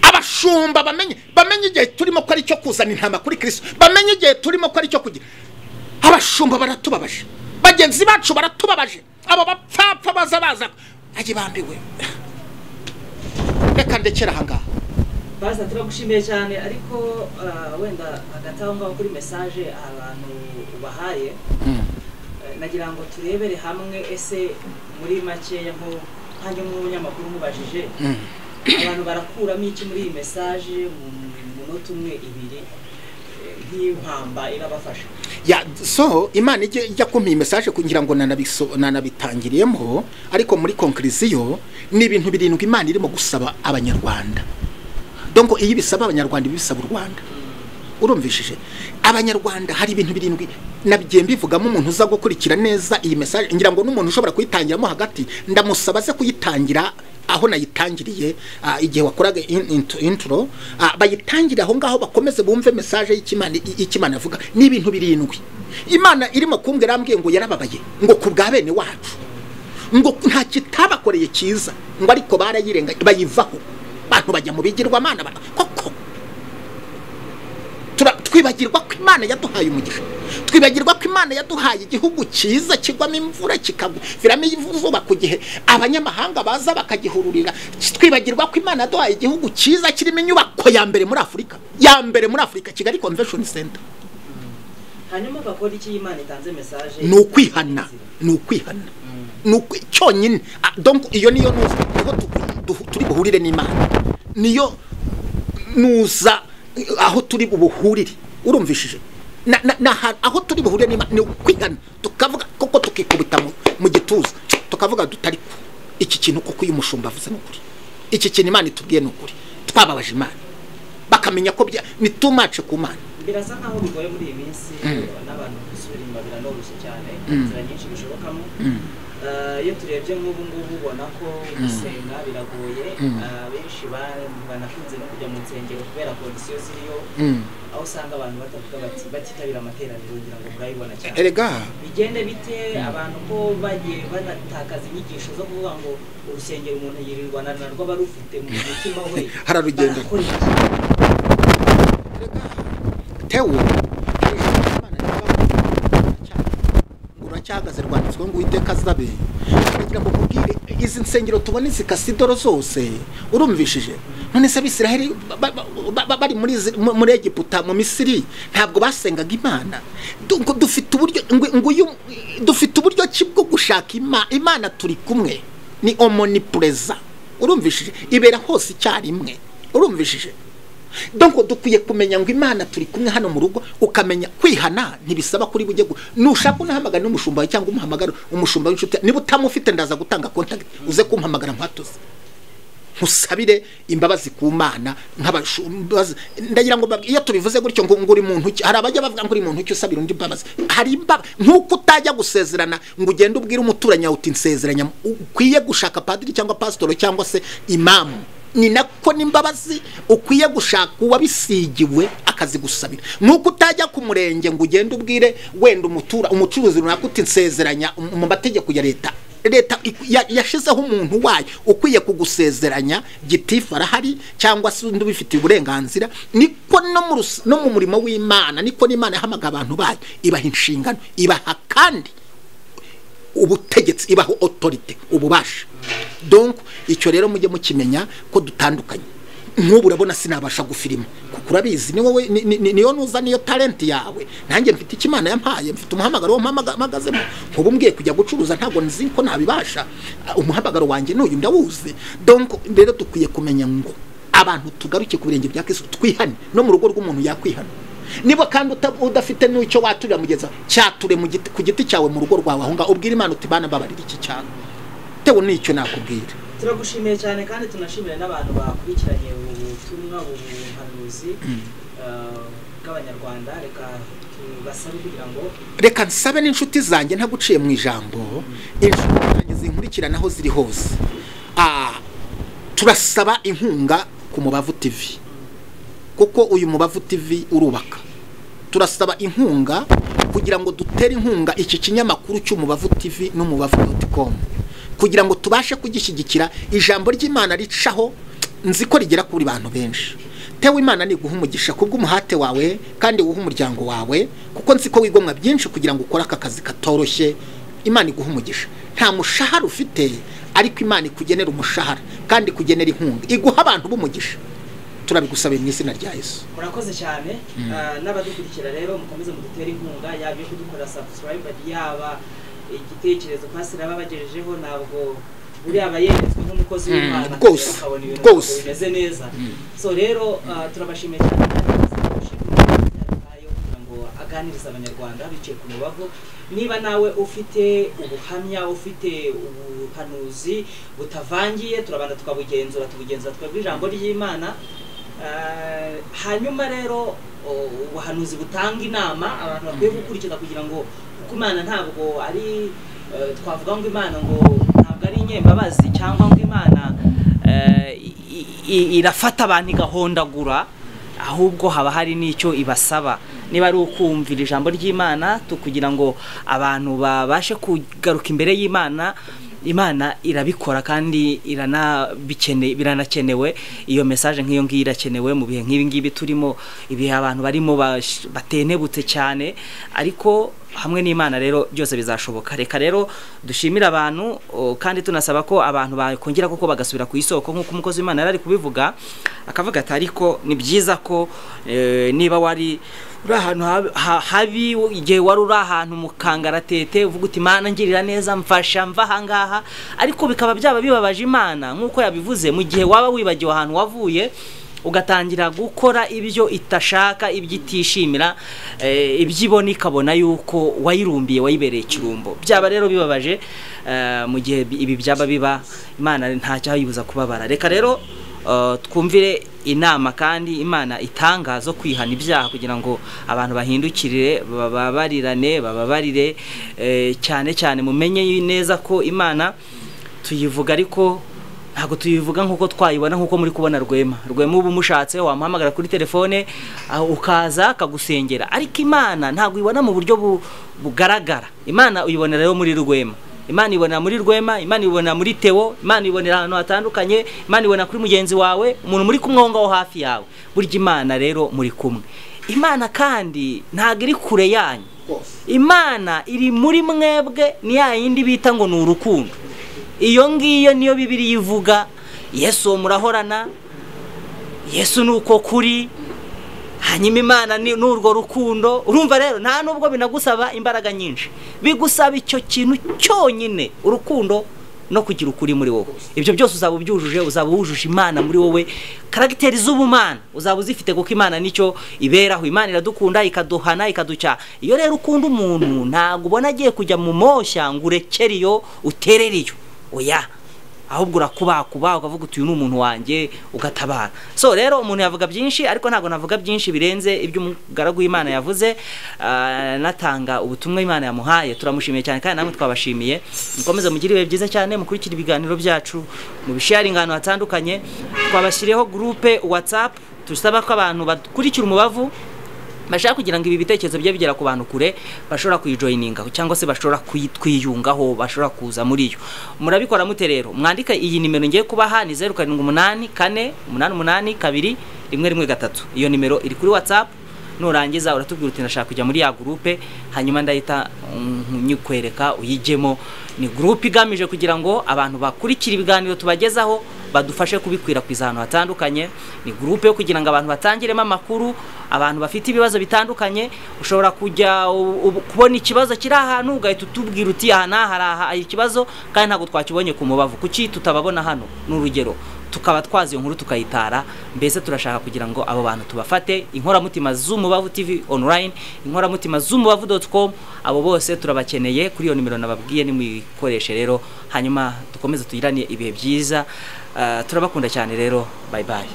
abashumba bamenye bamenye igihe turimo ko ari cyo kuzana intama kuri kirisito bamenye igihe turimo ko ari cyo kugira abashumba baratubabaje bagenzi bacu baratubabaje abo bapfapfa baza baza ajye bambiwe reka ndekera ahangaha baza turagushimiye cyane ariko wenda hagati aho ngaho kuri mesaje abantu ubahaye nagira ngo turebere hamwe ese muri makeya nk'uko nk'umunyamakuru umubajije abantu barakuramo iki muri iyi mesaje mu minota umwe ibiri nk'impamba irabafasha so imana ijya kumpa iyi mesaje kugira ngo nanabitangiriyemo ariko muri konkiriziyo ni ibintu birindwi imana irimo gusaba abanyarwanda dongo iyo ibisaba abanyarwanda ibisaba u rwanda urumvishije abanyarwanda hari ibintu birindwi nabigiye mbivugamo umuntu uza gukurikira neza iyi mesaje ngira ngo n'umuntu ushobora kuyitangiramo hagati ndamusaba aze kuyitangira aho nayitangiriye igihe wakoraga inturo bayitangire aho ngaho bakomeze bumve mesaje y'ikimana avuga ni ibintu birindwi imana irimo kumbwira arambwiye ngo yarababaye ngo ku bwa bene wacu ngo nta kitabakoreye cyiza ngo ariko barayirengagiza bayivaho abantu bajya mu bigirwamana koko twibagirwa ko imana yaduhaye umugisha twibagirwa ko imana yaduhaye igihugu cyiza kigwamo imvura kikaguviramo izuba ku gihe abanyamahanga baza bakagihururira twibagirwa ko imana yaduhaye igihugu cyiza kirimo inyubako ya mbere muri afurika ya mbere muri afurika kigali convention center hanyuma bakora iki imana itanze mesaje ni ukwihana ni ukwihana ni ukwi cyonyine iyo niyo nuza turi buhurire n'imana niyo nuza aho turi buhurire urumvishije aho turi buhurire ni ukwigana tukavuga koko tukikubita mu gituza tukavuga dutari ko iki kintu kuko uyu mushumba avuze ni ukuri iki kintu imana itubwiye ni ukuri twababaje imana bakamenya ko ni tumace ku mana birasa nkaho bigoye muri iyi minsi n'abantu gusubira inyuma biranoroshye cyane inzira nyinshi bishobokamo iyo turebye nk'ubu ngubu ubona ko gusenga biragoye benshi banakunze no kujya mu nsengero kubera kondisiyo ziriyo aho usanga abantu batavuga bati batitabira amateraniro kugira ngo murayibona cyane bigende bite abantu ko bagiye banatakaza inyigisho zo kuvuga ngo urusengero umuntu yirirwa na narwo aba rufite mu mutima we hararugenda tewe cyahagaze rwanditsweho ngo uwiteka azabe kugira ngo nkubwire izi nsengero tubona zikase idoro zose urumvishije none se abisiraheli ba- ba- ba- bari muri izi- mu- muri egiputa mu misiri ntabwo basengaga imana Du- ngo dufite uburyo ngo- ngo uyu dufite uburyo ki bwo gushaka Ima- imana turi kumwe ni omonipureza urumvishije ibera hose icyarimwe urumvishije donko dukwiye kumenya ngo imana turi kumwe hano mu rugo ukamenya kwihana ntibisaba kuri bujye gu- nushaka unahamagara n'umushumba wawe cyangwa umuhamagara umushumba w'inshuti niba utamufite ndaza gutanga contact uze kumpamagara nkwatuze nkusabire imbabazi ku mana nk'abashumbazi ndagira ngo bab- iyo tubivuze gutyo ngo ngo uri muntu ki hari abajya bavuga ngo uri muntu ki usabira undi imbabazi hari imbaba nk'uko utajya gusezerana ngo ugende ubwire umuturanyi wawe uti nsezeranya ukwiye gushaka padiri cyangwa pasitoro cyangwa se imamu ni nako n'imbabazi ukwiye gushaka uwabisigiwe akazigusabira nk'uko utajya ku murenge ngo ugende ubwire wenda umutura umucuruzi runaka uti nsezeranya mu mategeko ya leta leta iku- ya- yashyizeho umuntu wayo ukwiye kugusezeranya gitifu arahari cyangwa se undi ubifitiye uburenganzira niko no mu rus- no mu murimo w'imana niko n'imana ihamaga abantu bayo ibaha inshingano ibaha kandi ubutegetsi ibaho otorite ububasha donc icyo rero mujye mukimenya ko dutandukanye nk'ubu urabona sinabasha gufirima kuko urabizi ni wowe ni- ni- ni- niyo nuza niyo talenti yawe nanjye mfite icyo imana yampaye mfite umuhamagaro wo mpamaga- mpagazemo nk'ubu mbwiye kujya gucuruza ntabwo nzi ko nabibasha Ah, umuhamagaro wanjye n'uyu ndawuzi donc rero dukwiye kumenya ngo abantu tugaruke ku birenge bya kristo twihane no mu rugo rw'umuntu yakwihana niba kandi uta- udafite n'icyo waturira mugeza cyature mu giti- ku giti cyawe mu rugo rwawe aho ngaho ubwira imana uti bana mbabarira iki cyane tewe n'icyo nakubwira turagushimiye cyane kandi tunashimira n'abantu bakurikiranye ubutumwa ubuhanuzi bw'abanyarwanda reka tubasabe kugira ngo reka nsabe n'inshuti zanjye ntaguciye mu ijambo inshuti zanjye zinkurikirana aho ziri hose Ah, turasaba inkunga ku mubavu tv kuko uyu mubavu tv urubaka turasaba inkunga kugira ngo dutere inkunga iki kinyamakuru cy'umubavu tv n'umubavu doti komu kugira ngo tubashe kugishyigikira ijambo ry'imana ricaho nzi ko rigera kuri bantu benshi tewe imana niguha umugisha kubw'umuhate wawe kandi wuhe umuryango wawe kuko nzi ko wigomwa byinshi kugira ngo ukore aka kazi katoroshye imana iguha umugisha nta mushahara ufite ariko imana ikugenera umushahara kandi ikugenera inkunga iguha abantu b'umugisha turabigusabiye mu izina rya yesu murakoze cyane Ah, n'abadukurikira rero mukomeze mudutere inkunga yaba iyo kudukorera subscribe yaba igitekerezo pasire aba abagejejeho ntabwo buriya aba yeretswe nk'umukozi Mm, w'imana rwose, akabona ibintu rwose. ntabwo bimeze neza so rero ah, turabashimiye cyane Ayo kugira ngo aganiriza abanyarwanda biciye ku mubavu niba nawe ufite ubuhamya ufite ubuhanuzi butavangiye turabanza tukabugenzura tubugenzura twebwe ijambo ry'imana Ah, hanyuma rero o- ubuhanuzi butanga inama abantu bakwiye gukurikiza kugira ngo kuko imana ntabwo ari eh, twavuga ngo imana ngo ntabwo ari inyembabazi cyangwa ngo imana eh, i- i- irafata abantu igahondagura ahubwo haba hari n'icyo ibasaba niba ari ukumvira ijambo ry'imana tu- kugira ngo abantu babashe kugaruka imbere y'imana imana irabikora kandi iranabikene- biranakenewe iyo mesaje nk'iyo ngiyo irakenewe mu bihe nk'ibi ngibi turimo ibihe abantu barimo bash- batenebutse cyane ariko hamwe n'imana rero byose bizashoboka reka rero dushimire abantu o, kandi tunasaba ko abantu bakongera koko bagasubira ku isoko nk'uko umukozi w'imana yari ari kubivuga akavuga ati ariko ni byiza ko eh, niba wari uri ahantu hab- ha- habi igihe wari uri ahantu mu kangaratete uvuga uti imana ngirira neza mfasha mva ahangaha ariko bikaba byaba bibabaje imana nk'uko yabivuze mu gihe waba wibagiwe ahantu wavuye ugatangira gukora ibyo itashaka ibyo itishimira eh, ibyo ibona ikabona yuko wayirumbiye wayibereye ikirumbo byaba rero bibabaje eh, mu gihe bi- ibi byaba biba imana ntacyayibuza kubabara reka rero eh, twumvire inama kandi imana itanga zo kwihana ibyaha kugira ngo abantu bahindukirire bababarirane bababarire eh, cyane cyane mumenye neza ko imana tuyivuga ariko ntabwo tuyivuga nk'uko twayibona nk'uko muri kubona rwema rwema uba umushatse wamuhamagara kuri telefone ah, ukaza akagusengera ariko imana ntabwo uyibona mu buryo bu- bugaragara imana uyibonera rero muri rwema imana ibonera muri rwema imana ibonera muri teo imana ibonera ahantu hatandukanye imana ibonera kuri mugenzi wawe umuntu muri kumwe aho ngaho hafi yawe burya imana rero muri kumwe imana kandi ntabwo iri kure yanyu imana iri muri mwebwe ni ya yindi bita ngo ni urukundo iyo ngiyo niyo bibiriya ivuga yesu uwo murahorana yesu ni uko kuri hanyuma imana ni urwo rukundo urumva rero nta nubwo binagusaba imbaraga nyinshi bigusaba icyo kintu cyonyine urukundo no kugira ukuri muri wowe ibyo byose uzaba ubyujuje uzaba wujuje imana muri wowe karagiteri z'ubumana uzaba uzifite kuko imana nicyo iberaho imana iradukunda ikaduhana ikaducyaha iyo rero ukunda umuntu ntabwo ubona agiye kujya mu moshya ngo urekere iyo uterere iyo oya ahubwo urakubakuba ukavuga uti uyu ni umuntu wanjye ugatabara so rero umuntu yavuga byinshi ariko ntabwo navuga byinshi birenze ibyo umugaragu w'imana yavuze Ah, anatanga ubutumwa imana yamuhaye turamushimiye cyane kandi namwe twabashimiye mukomeze mugire ibihe byiza cyane mukurikire ibiganiro byacu mu bisharinga ahantu hatandukanye twabashyiriyeho gurupe watsapu dusaba ko abantu bakurikira umubavu bashaka kugira ngo ibi bitekerezo bijye bigera ku bantu kure bashobora kuyijoyiningaho cyangwa se bashobora kuyi- kwiyungaho bashobora kuza muri yo murabikora mute rero mwandika iyi nimero ngiye kubaha ni zeru karindwi umunani kane umunani umunani kabiri rimwe rimwe gatatu iyo nimero iri kuri watsapu nurangiza uratubwira uti ndashaka kujya muri ya gurupe hanyuma ndahita mm, nyikwereka uyijyemo ni gurupe igamije kugira ngo abantu bakurikire ibiganiro tubagezaho badufashe kubikwirakwiza ahantu hatandukanye ni gurupe yo kugira ngo abantu batangiremo amakuru abantu bafite ibibazo bitandukanye ushobora kujya u- u- kubona ikibazo kiri ahantu ugahita utubwira uti aha n'aha hari aha hari ikibazo kandi ntabwo twakibonye ku mubavu kuki tutababona hano ni urugero tukaba twazi iyo nkuru tukayitara mbese turashaka kugira ngo abo bantu tubafate inkoramutima z'umubavu tv online inkoramutima z'umubavu doti com abo bose turabakeneye kuri iyo nimero nababwiye nimuyikoreshe rero hanyuma dukomeze tugirane ibihe byiza Ah, turabakunda cyane rero bye bye